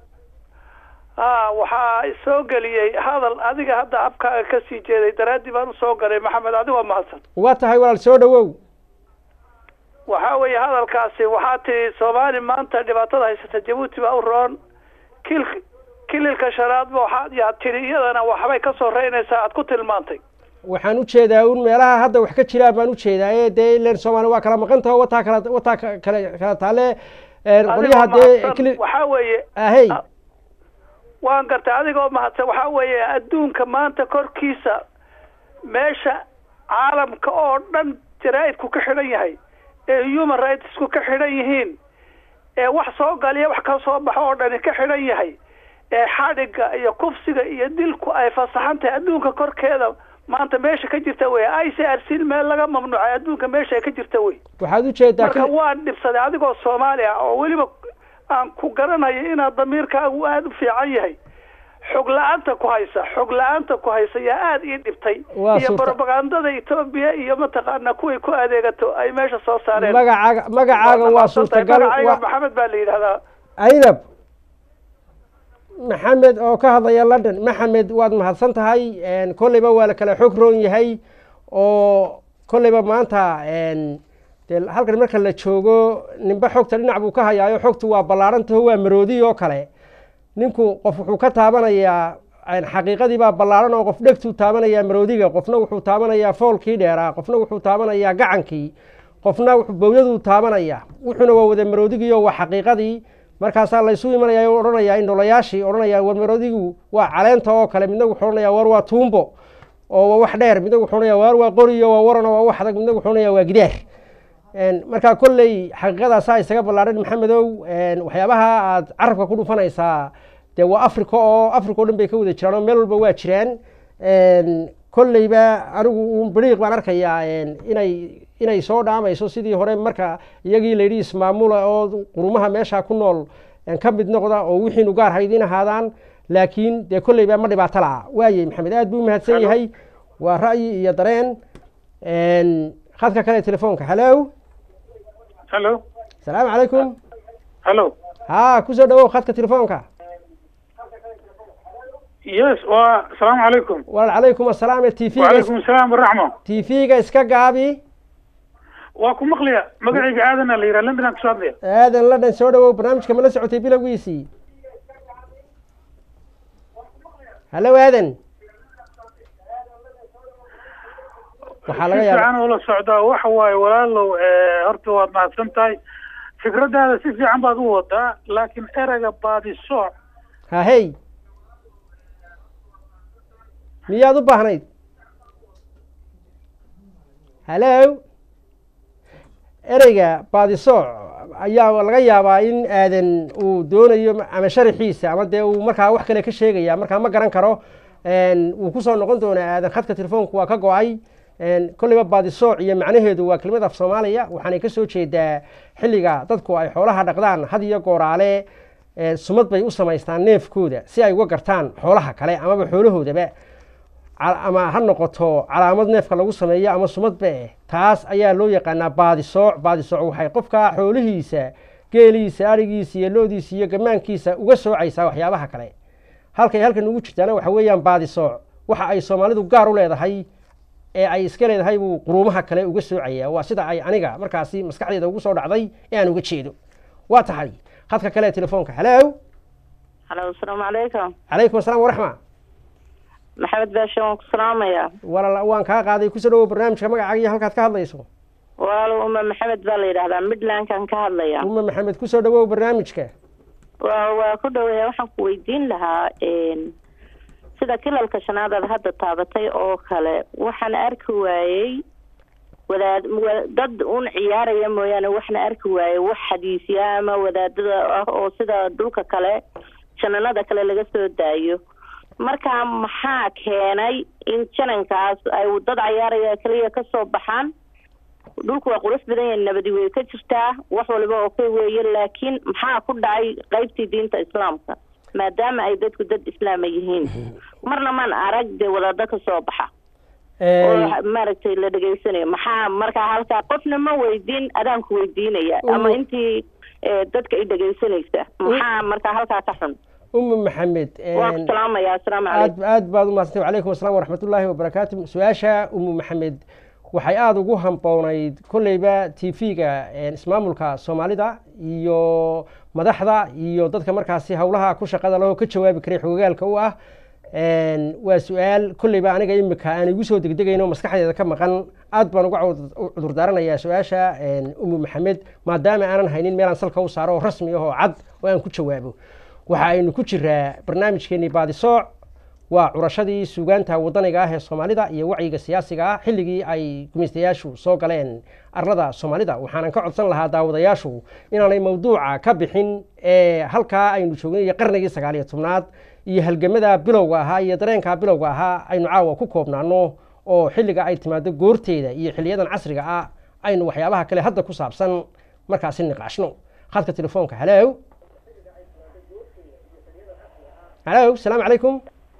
a waxaa soo geliyey hadal adiga hadda abkaaga kasii jeeday daraaddii baan usoo galay maxamed adigo mahadsan waa tahay walaal soo dhawow waxa weeye hadalkaasi waxaa tihi soomaali maanta dhibaatada haysata jabuuti baa u roon kil kililka shanaadba waxaad yaa tidhi iyadana waxbay ka soo reynaysaa aad ku tilmaantay waxaan u jeedaa un meelaha hadda wax ka jiraan baan u jeedaa ee dee ilan soomaali waa kala maqan taho wataa kala wataa kale kala taale qolyaha dee kili waxaa weeye ahey waan gartay adigoo mahadsan waxaa weeye adduunka maanta korkiisa meesha caalamka oo dhan jaraa'idku ka xidhan yahay ee human rightsku ka xidhan yihiin ee wax soo galiya wax ka soo baxo oo dhani ka xidhan yahay ee xadhigga iyo kufsiga iyo dilku ay fasaxan tahay adduunka korkeeda maanta meesha ka jirta wey i c r c meel laga mamnuucay adduunka meesha ay ka jirta wey waxaad ujeedaa marka waan dhibsaday adigoo soomaali ah oo weliba aan ku garanayo inaad damiirkaagu aada u fiican yahay xog la-aanta ku haysa xog la-aanta ku haysa yaa aada ii dhibtay Waa iyo suurta- propagandada etoobiya iyo mataqaana kuway ku adeegato ay meesha soo saareen magacaaga magacaaga waa mahadsantahay. suurtagal magacayga waa maxamed baa la yidhahdaa aynab maxamed oo ka hadlaya london maxamed waad mahadsan tahay kolleyba waa la kala xog roon yahay oo kolleyba maanta dee halkan marka la joogo ninba xogta dhinac buu ka hayaayo xogtu waa ballaarantaho waa maroodi oo kale ninku qof wuxuu ka taabanayaa xaqiiqadii baa ballaaran oo qof dhegtuu taabanayaa maroodiga qofna wuxuu taabanayaa foolkii dheeraa qofna wuxuu taabanayaa gacankii qofna wuxuu bowyaduu taabanaya wuxuuna waa wada maroodigii oo waa xaqiiqadii markaasaa laysu imanaya o odhanayaa indholayaashii odhanaya war maroodigu waa caleenta oo kale midna wuxuu odhanaya war waa tuumbo oo waa wax dheer midna wuxuu odhanaya war waa qoriyo waa waran oo waa wax adag midna wuxuu odhanaya waa gidaar markaa kolley xaqiiqadaasaa isaga ballaaran maxamedow waxyaabaha aad carabka ku dhufanaysaa dee waa africa oo africa o dhan bay ka wada jiraan oo meel walba waa jiraan kolleyba anigu un beriiq baan arkayaa inay inay soo dhaamayso sidii hore marka iyagii layidhi ismaamula oo qurumaha meesha ku nool ka mid noqda oo wixiinu gaar haydin ahaadaan laakiin dee kolleyba ma dhibaato la'a waayey maxamed aad buu umahadsan yahay waa ra'yi iyo dareen khadka kale telefoonka hallo hallo asalaamu calaykum hallo ha kusoo dhawow khadka telefoonka yes waa asalaamu calaykum walaal calaykum asalaam t v wacalaykum asalaam waraxma t v-ga iska gaabi waa ku maqliya magacayga aadana la yidhaha london aan kasoo hadlaya aadan ladhan soo dhawow barnaamijka ma la socotay bilowgiisii hallo aadan waxaa laga si yaaba fiican ula socdaa waxa waaye walaalow horta waad mahadsan tahay fikradaada si fiican baad u wadaa laakiin ereyga baadisooc hahey miyaad u baahnayd hallo ereyga baadisooc ayaa laga yaabaa in aadan uu doonayo ama sharaxiisa ama dee uu markaa wax kale ka sheegaya markaa ma garan karo wuu kusoo noqon doonaa aadan khadka telefoonku waa ka go-ay kolleyba baadisooc iyo macnaheedu waa kelimad af soomaaliya waxaanay ka soo jeedaa xilliga dadku ay xoolaha dhaqdaan had iyo gooraale sumad bay u samaystaan neefkooda si ay uga gartaan xoolaha kale amaba xoolahoodaba ama ha noqoto calaamad neefka lagu sameeyo ama sumadba eh taas ayaa loo yaqaanaa baadisooc baadisooc waxay qofka xoolihiisa geeliisa arigiisa iyo loodiisa iyo gamaankiisa uga soocaysaa waxyaabaha kale halkay halkan ugu jirtaana waxa weeyaan baadisooc waxa ay soomaalidu gaar u leedahay ee ay iska leedahay buu quruumaha kale uga soocaya waa sida ay aniga markaasi maskaxdeeda ugu soo dhacday ee aan uga jeedo waa tahay khadka kale ee telefoonka hallo halo asalaamu calaykum calaykum asalaam waraxma maxamed baashe waan ku salaamayaa walaal waan kaa qaaday kusoo dhawow barnaamijka magacaaga iyo halkaad ka hadlayso walaalo uma maxamed baa la yidhahdaa midlandkan ka hadlaya uma maxamed kusoo dhawow barnaamijka waa waa ku dhaweeya waxaan ku weydiin lahaa sida kilalka shanaad aad hadda taabatay oo kale waxaan arki waayey wadaad wa- dad un ciyaaraya mooyaane waxna arki waayey wax xadiisya ama wadaadada ah oo sida dhulka kale jananada kale laga soo daayo marka maxaa keenay in janankaas ay dad cayaaraya keliya kasoo baxaan dhulku waa qurux badan yahay nabadi way ka jirtaa wax waliba oo ka weeye laakiin maxaa ku dhacay qeybtii diinta islaamka maadaama ay dadku dad islaama yihiin marna maan arag dee wadaado ka soo baxa oo maaragtay la dhegaysanayo maxaa markaa halkaa qofna ma weydiin adaanku weydiinaya ama Mm. intii eh, dadka i dhegaysanaysa maxaa markaa halkaa ka xun uma maxamed waan ku salaamaya asalaamu calaykum aad aad baad umahadsantay wacalaykum asalaam waraxmatullaahi wabarakaatu su-aasha umu maxamed waxay aada ugu hamboonayd kolleyba t v-ga ismaamulka soomaalida iyo madaxda iyo dadka markaasi howlaha ku shaqada lahoo ka jawaabi karay xogogaalka u ah waa su-aal kolleyba aniga imika aan igu soo degdegayno maskaxdeeda ka maqan aad baan uga cud- cudur daaranayaa su-aasha umu maxamed maadaama aanan haynin meelaan salka u saaro oo rasmi ah oo cad oo aan ku jawaabo waxa aynu ku jiraa barnaamijkeenii baadisooc waa curashadii suugaanta wadaniga ah ee soomaalida iyo wacyiga siyaasiga ah xilligii ay gumaystayaashu soo galeen arlada soomaalida waxaanan ka codsan lahaa daawadayaashu inaanay mawduuca ka bixin ee halkaa aynu joognay iyo qarnigii sagaal iyo tobnaad iyo halgamada bilowga ahaa iyo dareenka bilowga ahaa aynu caawa ku koobnaano oo xilliga ay timaado goorteeda iyo xiliyadan casriga ah aynu waxyaabaha kale hadda ku saabsan markaasi niqaashno khadka telefoonka halow halow asalaamu calaykum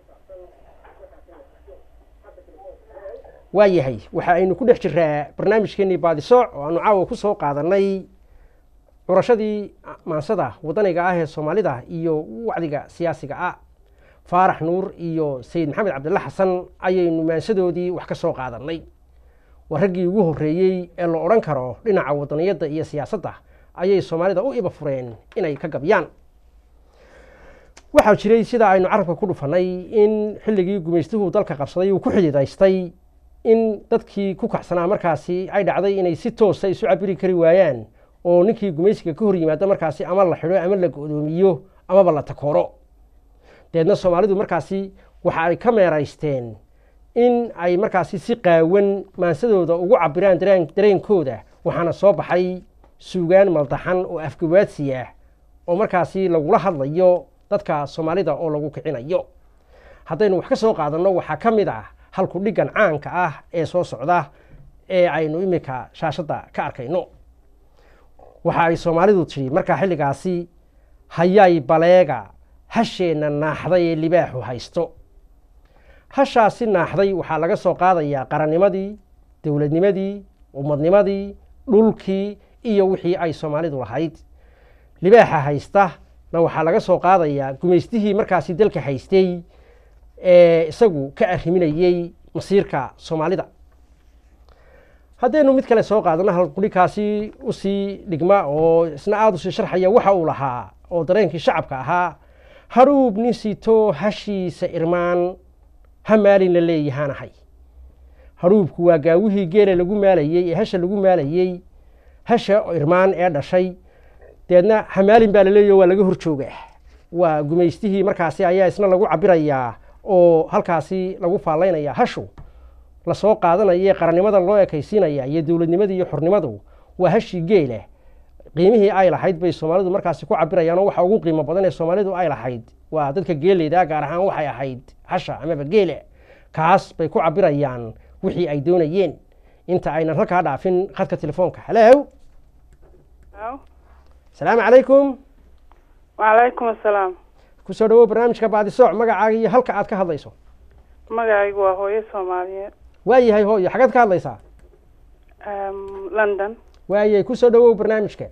waa yahay waxa aynu ku dhex jiraa barnaamijkeenii baadisooc oo aanu caawa ku soo qaadanay curashadii maansada wadaniga ah ee soomaalida iyo wacdiga siyaasiga ah faarax nuur iyo sayid maxamed cabdilla xasan ayaynu maansadoodii wax ka soo qaadanay waa raggii ugu horreeyey ee la odhan karo dhinaca wadaniyadda iyo siyaasadda ayay soomaalida u iba fureen inay ka gabyaan waxaa jiray sida aynu carabka ku dhufannay in xilligii gumaystuhu dalka qabsaday uu ku xididaystay in dadkii ku kaxsanaa markaasi ay dhacday inay si toosa isu cabiri kari waayaan oo ninkii gumaysiga ka hor yimaado markaasi ama la xidho ama la go'doomiyo amaba la takooro deedna soomaalidu markaasi waxa ay ka meeraysteen in ay markaasi si qaawan maansadooda ugu cabiraan dareen dareenkooda waxaana soo baxay suugaan maldaxan oo afgawaadsi ah oo markaasi lagula hadlayo dadka soomaalida oo lagu kicinayo haddaynu wax ka soo qaadanno waxaa ka mid ah halku dhiggan caanka ah ee soo socda ee aynu iminka shaashadda ka arkayno waxa ay soomaalidu tidhi markaa xilligaasi hayay baleega hasheenna naaxday ee libaaxu haysto hashaasi naaxday waxaa laga soo qaadayaa qarannimadii dowladnimadii ummadnimadii dhulkii iyo wixii ay soomaalidu lahayd libaaxa haysta na waxaa laga soo qaadayaa gumaystihii markaasi dalka haystay ee isagu ka arriminayey masiirka soomaalida haddaynu mid kale soo qaadano halqudhikaasi usii dhigma oo isna aada usii sharxaya waxa uu lahaa oo dareenkii shacabka ahaa haruub nin sito hashiisa irmaan ha maalin la leeyahaanahay haruubku waa gaawihii geela lagu maalayey ee hasha lagu maalayey hasha irmaan ee dhashay deedna hamaalin baa laleeyaho waa laga hor joogaa waa gumaystihii markaasi ayaa isna lagu cabirayaa oo halkaasi lagu faallaynaya hashu lasoo qaadanaya ee qarannimada loo ekaysiinaya iyo dowladnimadii iyo xornimadu waa hashii geela qiimihii ay lahayd bay soomaalidu markaasi ku cabirayaan oo waxa ugu qiimo badan ee soomaalidu ay lahayd waa dadka geeleyda gaar ahaan waxay ahayd hasha amaba geela kaas bay ku cabirayaan wixii ay doonayeen inta aynan halkaa dhaafin khadka telefoonka halow asalaamu calaykum wacalaykum assalaam kusoo dhawow barnaamijka baadisooc magacaaga iyo halka aad ka hadlayso magacaygu waa hooyo soomaaliyeed waayahay hooyo xaggeed ka hadlaysaa london waayay kusoo dhawow barnaamijka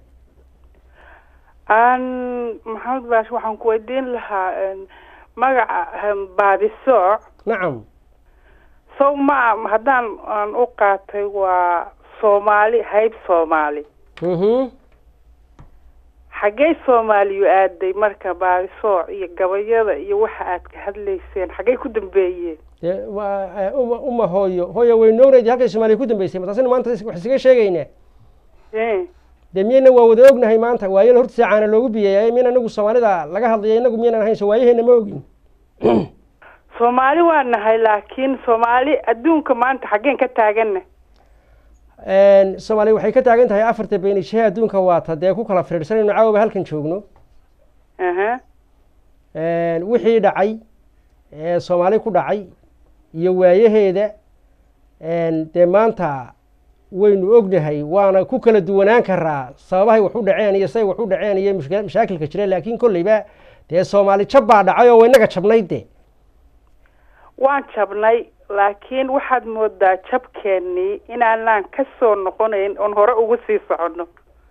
an maxamed baash waxaan ku weydiin lahaa magaca baadisooc nacam sow ma haddaan aan u qaatay waa soomaali hayb soomaali mhm xaggey soomaaliyu aaday marka baadisooc iyo gabayada iyo waxa aad ka hadlayseen xaggey ku dambeeyeen dee waa uma uma hooyo hooyo waynu ognayd halkay soomaaliya ku dambeysay mataasina maanta wax isaga sheegaynaa e dee miyayna waa wada ognahay maanta waayala horta saacaana loogu biyeeyay miyayna anagu soomaalida laga hadlaya inagu miyaynan ahayn soo waayaheena ma ogin soomaali waa nahay laakiin soomaali adduunka maanta xaggeen ka taagana soomaaliya waxay ka taagan tahay afarta beenishahe adduunka waata dee ku kala firirsanayno caawaba halkan joogno aha wixii dhacay ee soomaali ku dhacay iyo waayaheeda dee maanta waynu ognahay waana ku kala duwanaan karaa sababahay wax u dhaceen iyo say wax u dhaceen iyo mushkila mashaakilka jira laakiin kolleyba dee soomaali jab baa dhacay oo waynaga jabnayd de waan jabnay laakiin waxaad moodaa jabkeennii inaanaan ka soo noqonayn oon hore ugu sii soconno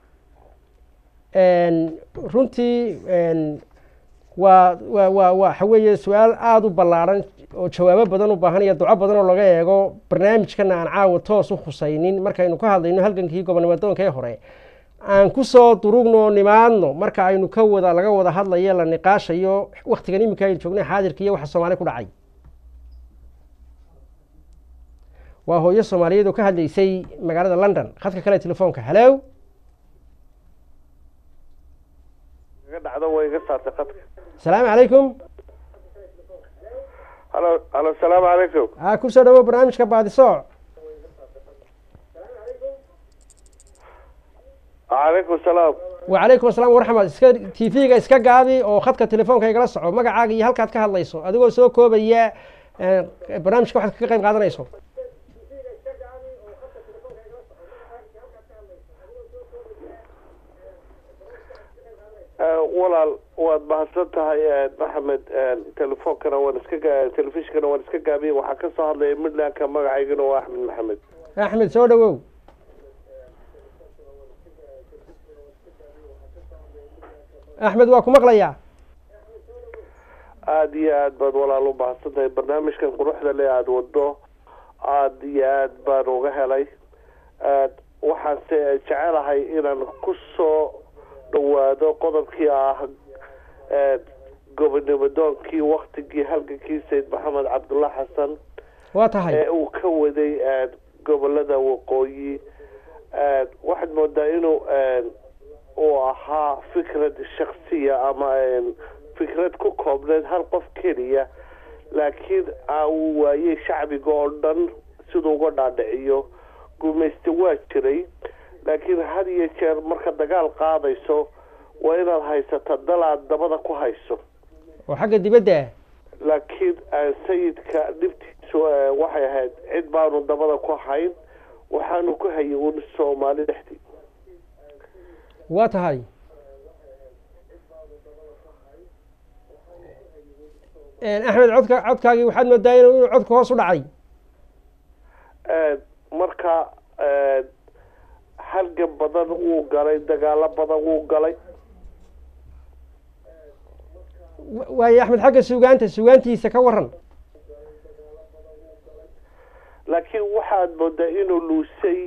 runtii waa waa waa waxa weeye su-aal aada u ballaadhan oo jawaabo badan u baahan iyo duco badan oo laga eego barnaamijkana aan caawa toos u khusaynin markaynu ka hadlayno halgankii gobonnimadoonka ee hore aan kusoo durugno nimaadno marka aynu ka wada laga wada hadlayo la niqaashayo waktigan iminka aynu joognay xaadirka iyo waxa soomaali ku dhacay waa hooyo soomaaliyeed oo ka hadlaysay magaalada london khadka kale telefoonka halow dhacdo way iga saartay qadka asalaamu calaykum halo halo asalaamu calaykum a kusoo dhawow barnaamijka baadisooc calaykum salaam wacalaykum asalaam waraxmat iska t v-ga iska gaabi oo khadka telefoonka igala soco magacaaga iyo halkaad ka hadlayso adigoo soo koobaya barnaamijka waxaad kaga qayb qaadanayso walaal waad mahadsan tahay maxamed telefoonkana waan iska telefishinkana waan iska gaabiyey waxaa ka soo hadlaya midlandka magacaygana waa axmed maxamed axmed soo dhawow axmed waa ku maqlayaa aada iyo aad baad walaal u mahadsan tahay barnaamijkan quruxda le aada wado aada iyo aad baan uga helay waxaanse jecelahay inaan ku soo dhawaado qodobkii ah gobonimadoonkii waktigii halgankii sayid maxamed cabdulla xasan waa tahay ee uu ka waday gobolada waqooyi waxaad moodaa inuu uu ahaa fikrad shaksiya ama fikrad ku koobneed hal qof keliya laakiin uu waayey shacbiga oo dhan siduu uga dhaadhiciyo gumayste waa jiray laakiin had iyo jeer marka dagaal qaadayso waa inaad haysata dal aad dabada ku hayso oo xagga dibadda ah laakiin sayidka dhibtiisu waxay ahayd cid baanu dabada ku hayn waxaanu ku hayay un soomaali dhexdii waa tahay axmed codka codkaagii waxaad moodaa inuu inuu codka hoos u dhacay marka halgan badan wuu galay dagaalo badan wuu galay Wa- waayo axmed xagga suugaanta suugaantiisa ka waran laakiin waxaad moodaa inuu luusay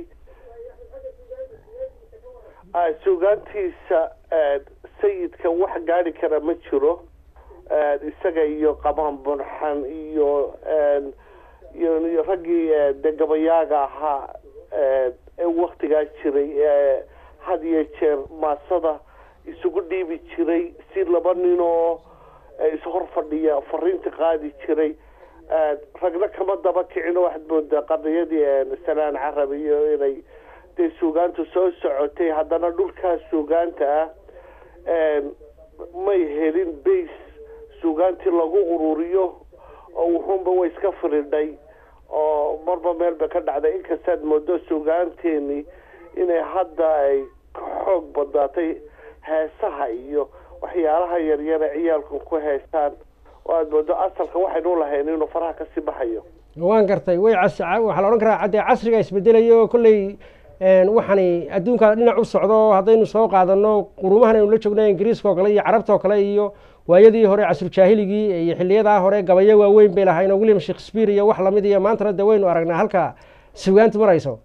ah, suugaantiisa ah, sayidka wax gaari kara ma jiro Ah, isaga iyo qamaan bunxan iyo ah, iyo iyo raggii ah, dee gabayaaga ahaa ah, ee waktigaa jiray ee had iyo jeer maasada isugu dhiibi jiray si laba nin oo ah, ishor fadhiya fariinta qaadi jiray Ah, ragna kama daba kicino waxaad moodaa qadiyadii ah, salaan carab iyo inay dee suugaantu soo socotay haddana dhulkaa suugaanta ah ah, may helin base suugaantii lagu ururiyo oo wuxuunba way iska firidhay oo marba meel bay ka dhacday inkastaad moodo suugaanteeni inay hadda ay ka xoog badaatay heesaha iyo waxyaalaha yaryare ciyaalku ku heestaan oo aad moodo asalka waxaynu lahayn inuu faraha kasii baxayo waan gartay way cas waxaa la odhan karaa haddee casriga isbedelayo oo kolley waxani adduunka dhinac u socdo haddaynu soo qaadano qurumahan aynu la joogno ingiriiska oo kale iyo carabta oo kale iyo waayadii hore casrujaahiligii iyo xiliyadaa hore gabayo waaweyn bay lahayn oo william shakespeare iyo wax lamid iyo maantana de waynu aragnaa halka sugaantu marayso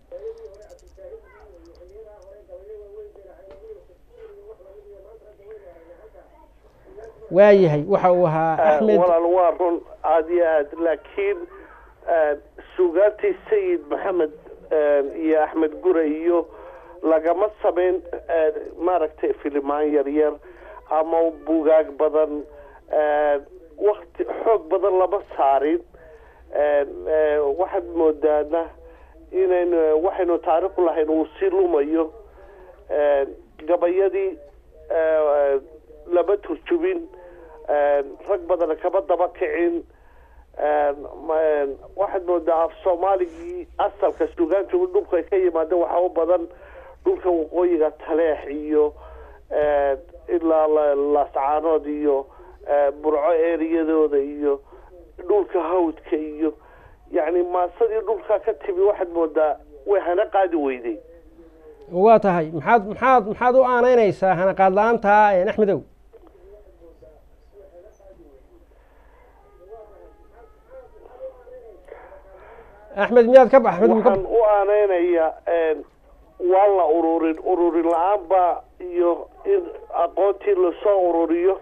waayahay waxa uu ahaa axmed walaal waa run aada iyo aad laakiin suugaantii sayid maxamed iyo axmed gure iyo lagama samayn maaragtay filimaan yaryar ama bugaag badan wakti xoog badan lama saarin waxaad moodaana inaynu waxaynu taariikhu lahayn uu sii lumayo gabayadii lama turjubin rag badana kama daba kicin waxaad moodaa af soomaaligii asalka suugaanta dhulka ay ka yimaadeen waxaa u badan dhulka waqooyiga taleex iyo ilaa laascaanood iyo burco eriyadooda iyo dhulka hawdka iyo yacni maasadii dhulkaa ka timi waxaad moodaa way hana qaadi weyday waa tahay maxaad maxaad maxaad u aanaynaysaa hanaqaad la-aanta axmedow axmed miyaad ka ba axmed waxaan u aaneynayaa waa la ururin ururin la-aan baa iyo in aqoontii lasoo ururiyo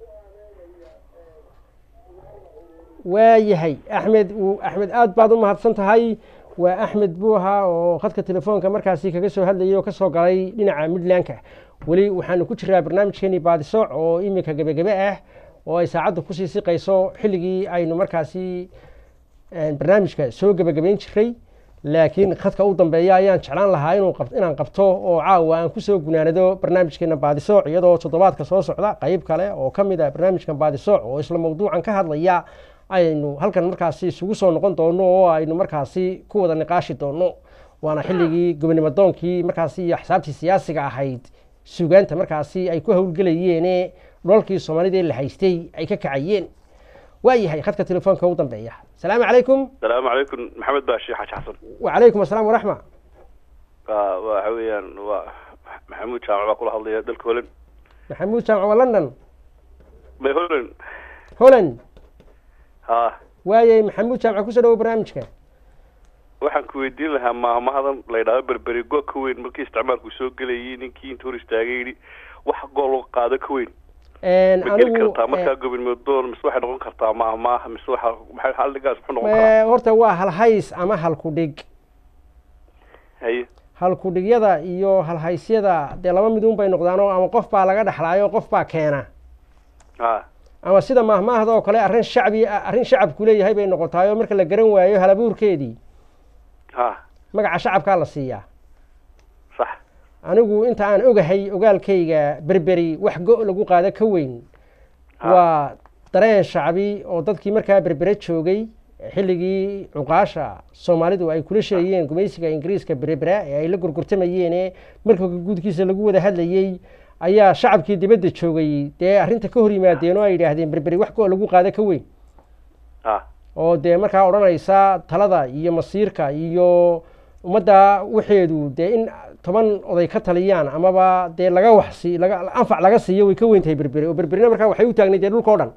waayahay axmed axmed aad baad u mahadsan tahay waa axmed buu ahaa oo khadka telefoonka markaasi kaga soo hadlayay oo kasoo galay dhinaca midlandka weli waxaanu ku jiraa barnaamijkeeni baadisooc oo iminka gebagebe ah oo ay saacadda kusii siqayso xilligii aynu markaasi barnaamijka soo gebagabeyn jiray laakiin khadka u dambeeya ayaan jeclaan lahaa inuu inaan qabto oo caawa aan kusoo gunaanado barnaamijkeena baadisooc iyadoo toddobaadka soo socda qeyb kale oo ka mid ah barnaamijkan baadisooc oo isla mawduucan ka hadlaya aynu halkan markaasi isugu soo noqon doono oo aynu markaasi ku wada niqaashi doono waana xilligii gobonimadoonkii markaasi iyo axsaabtii siyaasiga ahayd suugaanta markaasi ay ku howlgelayeene dholalkii soomaalida ee la haystay ay ka kacayeen waayahay khadka telefoonka u dambeeya asalaamu calaykum asalaamu calaykum maxamed baashi xaaji xasan wacalaykum asalaam waraxma wa waxa weeyaan waa maxamuud jaamac baa kula hadlaya dalka holland maxamuud jaamac waa london may holland holland ha waayay maxamuud jaamac kusoo dhawo barnaamijka waxaan ku weydiin lahaa maahmahadan la yidhahdo berberi go ka weyn markii isticmaalku soo gelayay ninkii inta hor istaagay yidhi wax gool qaado ka weyn ma geli kartaa markaa gobonimodoon mise waxay noqon kartaa maahmaah mise waxa maxay xalligaas muxuu noqon karaa horta waa halhays ama halkudhig haye halkudhigyada iyo halhaysyada dee laba midun bay noqdaanoo ama qof baa laga dhexlaayo qof baa keena ha ama sida maahmaahda oo kale arrin shacbi arrin shacabku leeyahay bay noqotaayo marka la garan waayo halabuurkeedii ha magaca shacabkaa la siiyaa sax anigu inta aan ogahay ogaalkayga berberi wax go- lagu qaado ka weyn waa dareen shacbi oo dadkii markaa berbere joogay xilligii cuqaasha soomaalidu ay kula sheegayeen gumaysiga ingiriiska berebera ee ay la gorgortamayeene markabka guudkiisa lagu wada hadlayey ayaa shacabkii dibadda joogay dee arrinta ka hor yimaadeen oo ay yidhaahdeen berberi wax go lagu qaado ka weyn oo dee markaa odhanaysa talada iyo masiirka iyo ummadda waxeedu dee in toban oday ka taliyaan amaba dee laga waxsi laga anfac laga siiyo way ka weyn tahay berberi oo berberina markaa waxay u taagnayd dee dhulka o dhan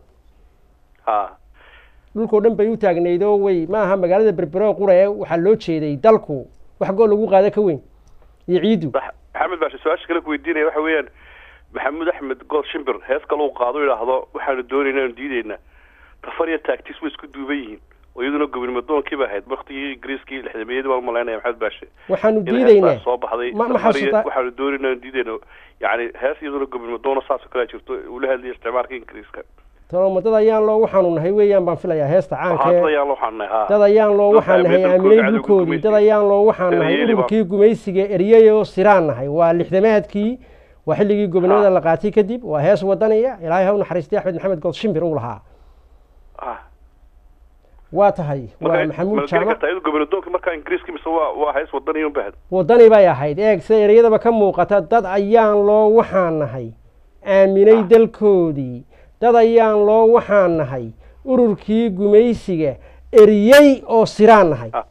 dhulkao dhan bay u taagnayd oo way ma aha magaalada berbere oo qura ee waxaa loo jeeday dalku wax goo lagu qaado ka weyn iyo ciidu maxamed baashe su-aasha kale ku weydiinaya waxa weeyaan maxamuud axmed good shimbir hees kale uu qaado idhaahdo waxaanu doonayna aanu diideyna tafar iyo taagtis way isku duuban yihiin oo iyaduna gobonimo doonkii ba ahayd waktigii ingiriiskii lixdameeyadii baan umalaynaya maxamed baashe waxaanu diideynaa soo baxday ma ma tafar iyo xasuusta waxaanu doonayna aanu diideyna yani hees iyaduna gobonimo doona saasoo kale jirto ula hadlaya isticmaalka ingiriiska toloma dad ayaan loo waxaanu nahay weeyaan baan filayaa heesta hadda caanka ayaan loo xanay ha dad ayaan loo waxaan nahay aaminay dhulkoodii dad ayaan loo waxaan nahay Eryeeli baa- ururkii gumaysiga eryayoo siraan nahay waa lixdamaadkii waa xilligii gobonimada la qaatay kadib waa hees wadaniya ilaahay ha u naxariistay axmed maxamed good shimbir uu lahaa ha waa tahay waa marka maxamuud ma jaamac kartaa iyadu gobonimo doonka markaa ingiriiska mise waa waa hees wadaniya unba ahayd wadani bay ahayd eeg sida ereyadaba ka muuqata dad ayaan loo waxaan nahay aaminay dalkoodii dad ayaan loo waxaan nahay ururkii gumaysiga eriyey oo siraan nahay Ah.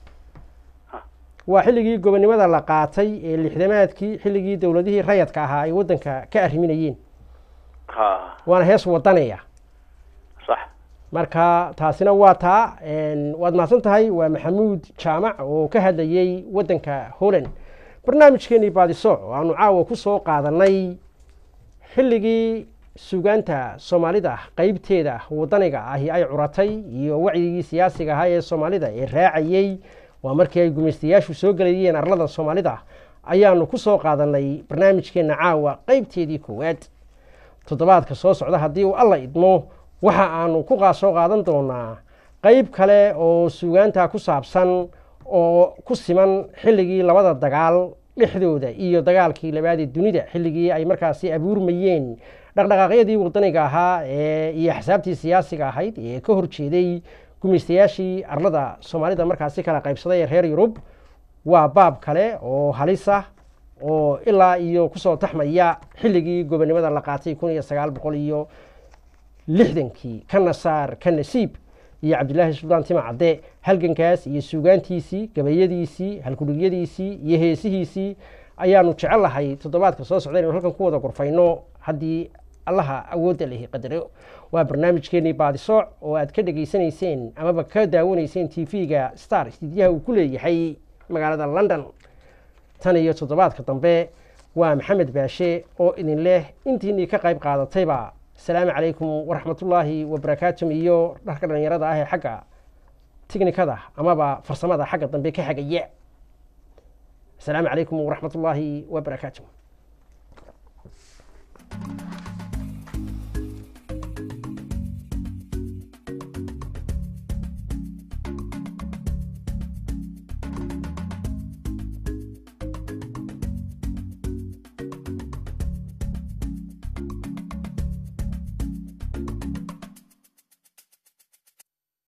waa xilligii gobonimada la qaatay ee lixdamaadkii xilligii dowladihii rayadka ahaa ay waddanka ka arriminayeen ha waana hees wadaniya sax marka taasina waa taa een, waad mahadsan tahay waa maxamuud jaamac oo ka hadlayey waddanka holland barnaamijkeenii baadisooc oo aanu caawa ku soo qaadanay xilligii sugaanta soomaalida qeybteeda wadaniga ahi ay curatay iyo wacyigii siyaasiga ahaa ee soomaalida ee raacayey waa markii ay gumaystayaashu soo gelayeen arlada soomaalida ayaanu ku soo qaadanay barnaamijkeenna caawa qeybteedii koowaad toddobaadka soo socda haddii uu alla idmo waxa aanu ku qaa- soo qaadan doonaa qeyb kale oo sugaanta ku saabsan oo ku siman xilligii labada dagaal dhexdooda iyo dagaalkii labaadee dunida xilligii ay markaasi abuurmayeen dhaqdhaqaaqyadii wadaniga ahaa ee iyo axsaabtii siyaasiga ahayd ee ka horjeeday gumaystayaashii arlada soomaalida markaasi kala qaybsaday ee reer yurub waa baab kale oo halis ah oo ilaa iyo kusoo taxmaya xilligii gobonimada la qaatay kun iyo sagaal boqol iyo lixdankii ka nasaar ka nasiib iyo cabdilaahi suldaan tima cadde halgankaas iyo suugaantiisii gabayadiisii halkudhigyadiisii iyo heesihiisii ayaanu jecel lahay toddobaadka soo socda inaynu halkan ku wada gorfayno haddii allaha awoodda lehi qadaro waa barnaamijkeenii baadisooc oo aad ka dhegaysanayseen amaba ka daawanayseen t v-ga star istiidyaha uu ku leeyahay magaalada london tan iyo toddobaadka dambe waa maxamed baashe oo idin leh intiinii ka qayb qaadatayba asalaamu calaykum waraxmatullaahi wabarakaatuh iyo dharka dhallinyarada ah ee xagga tiknikada amaba farsamada xagga dambe ka xagaya asalaamu calaykum waraxmatullaahi wabarakaatuh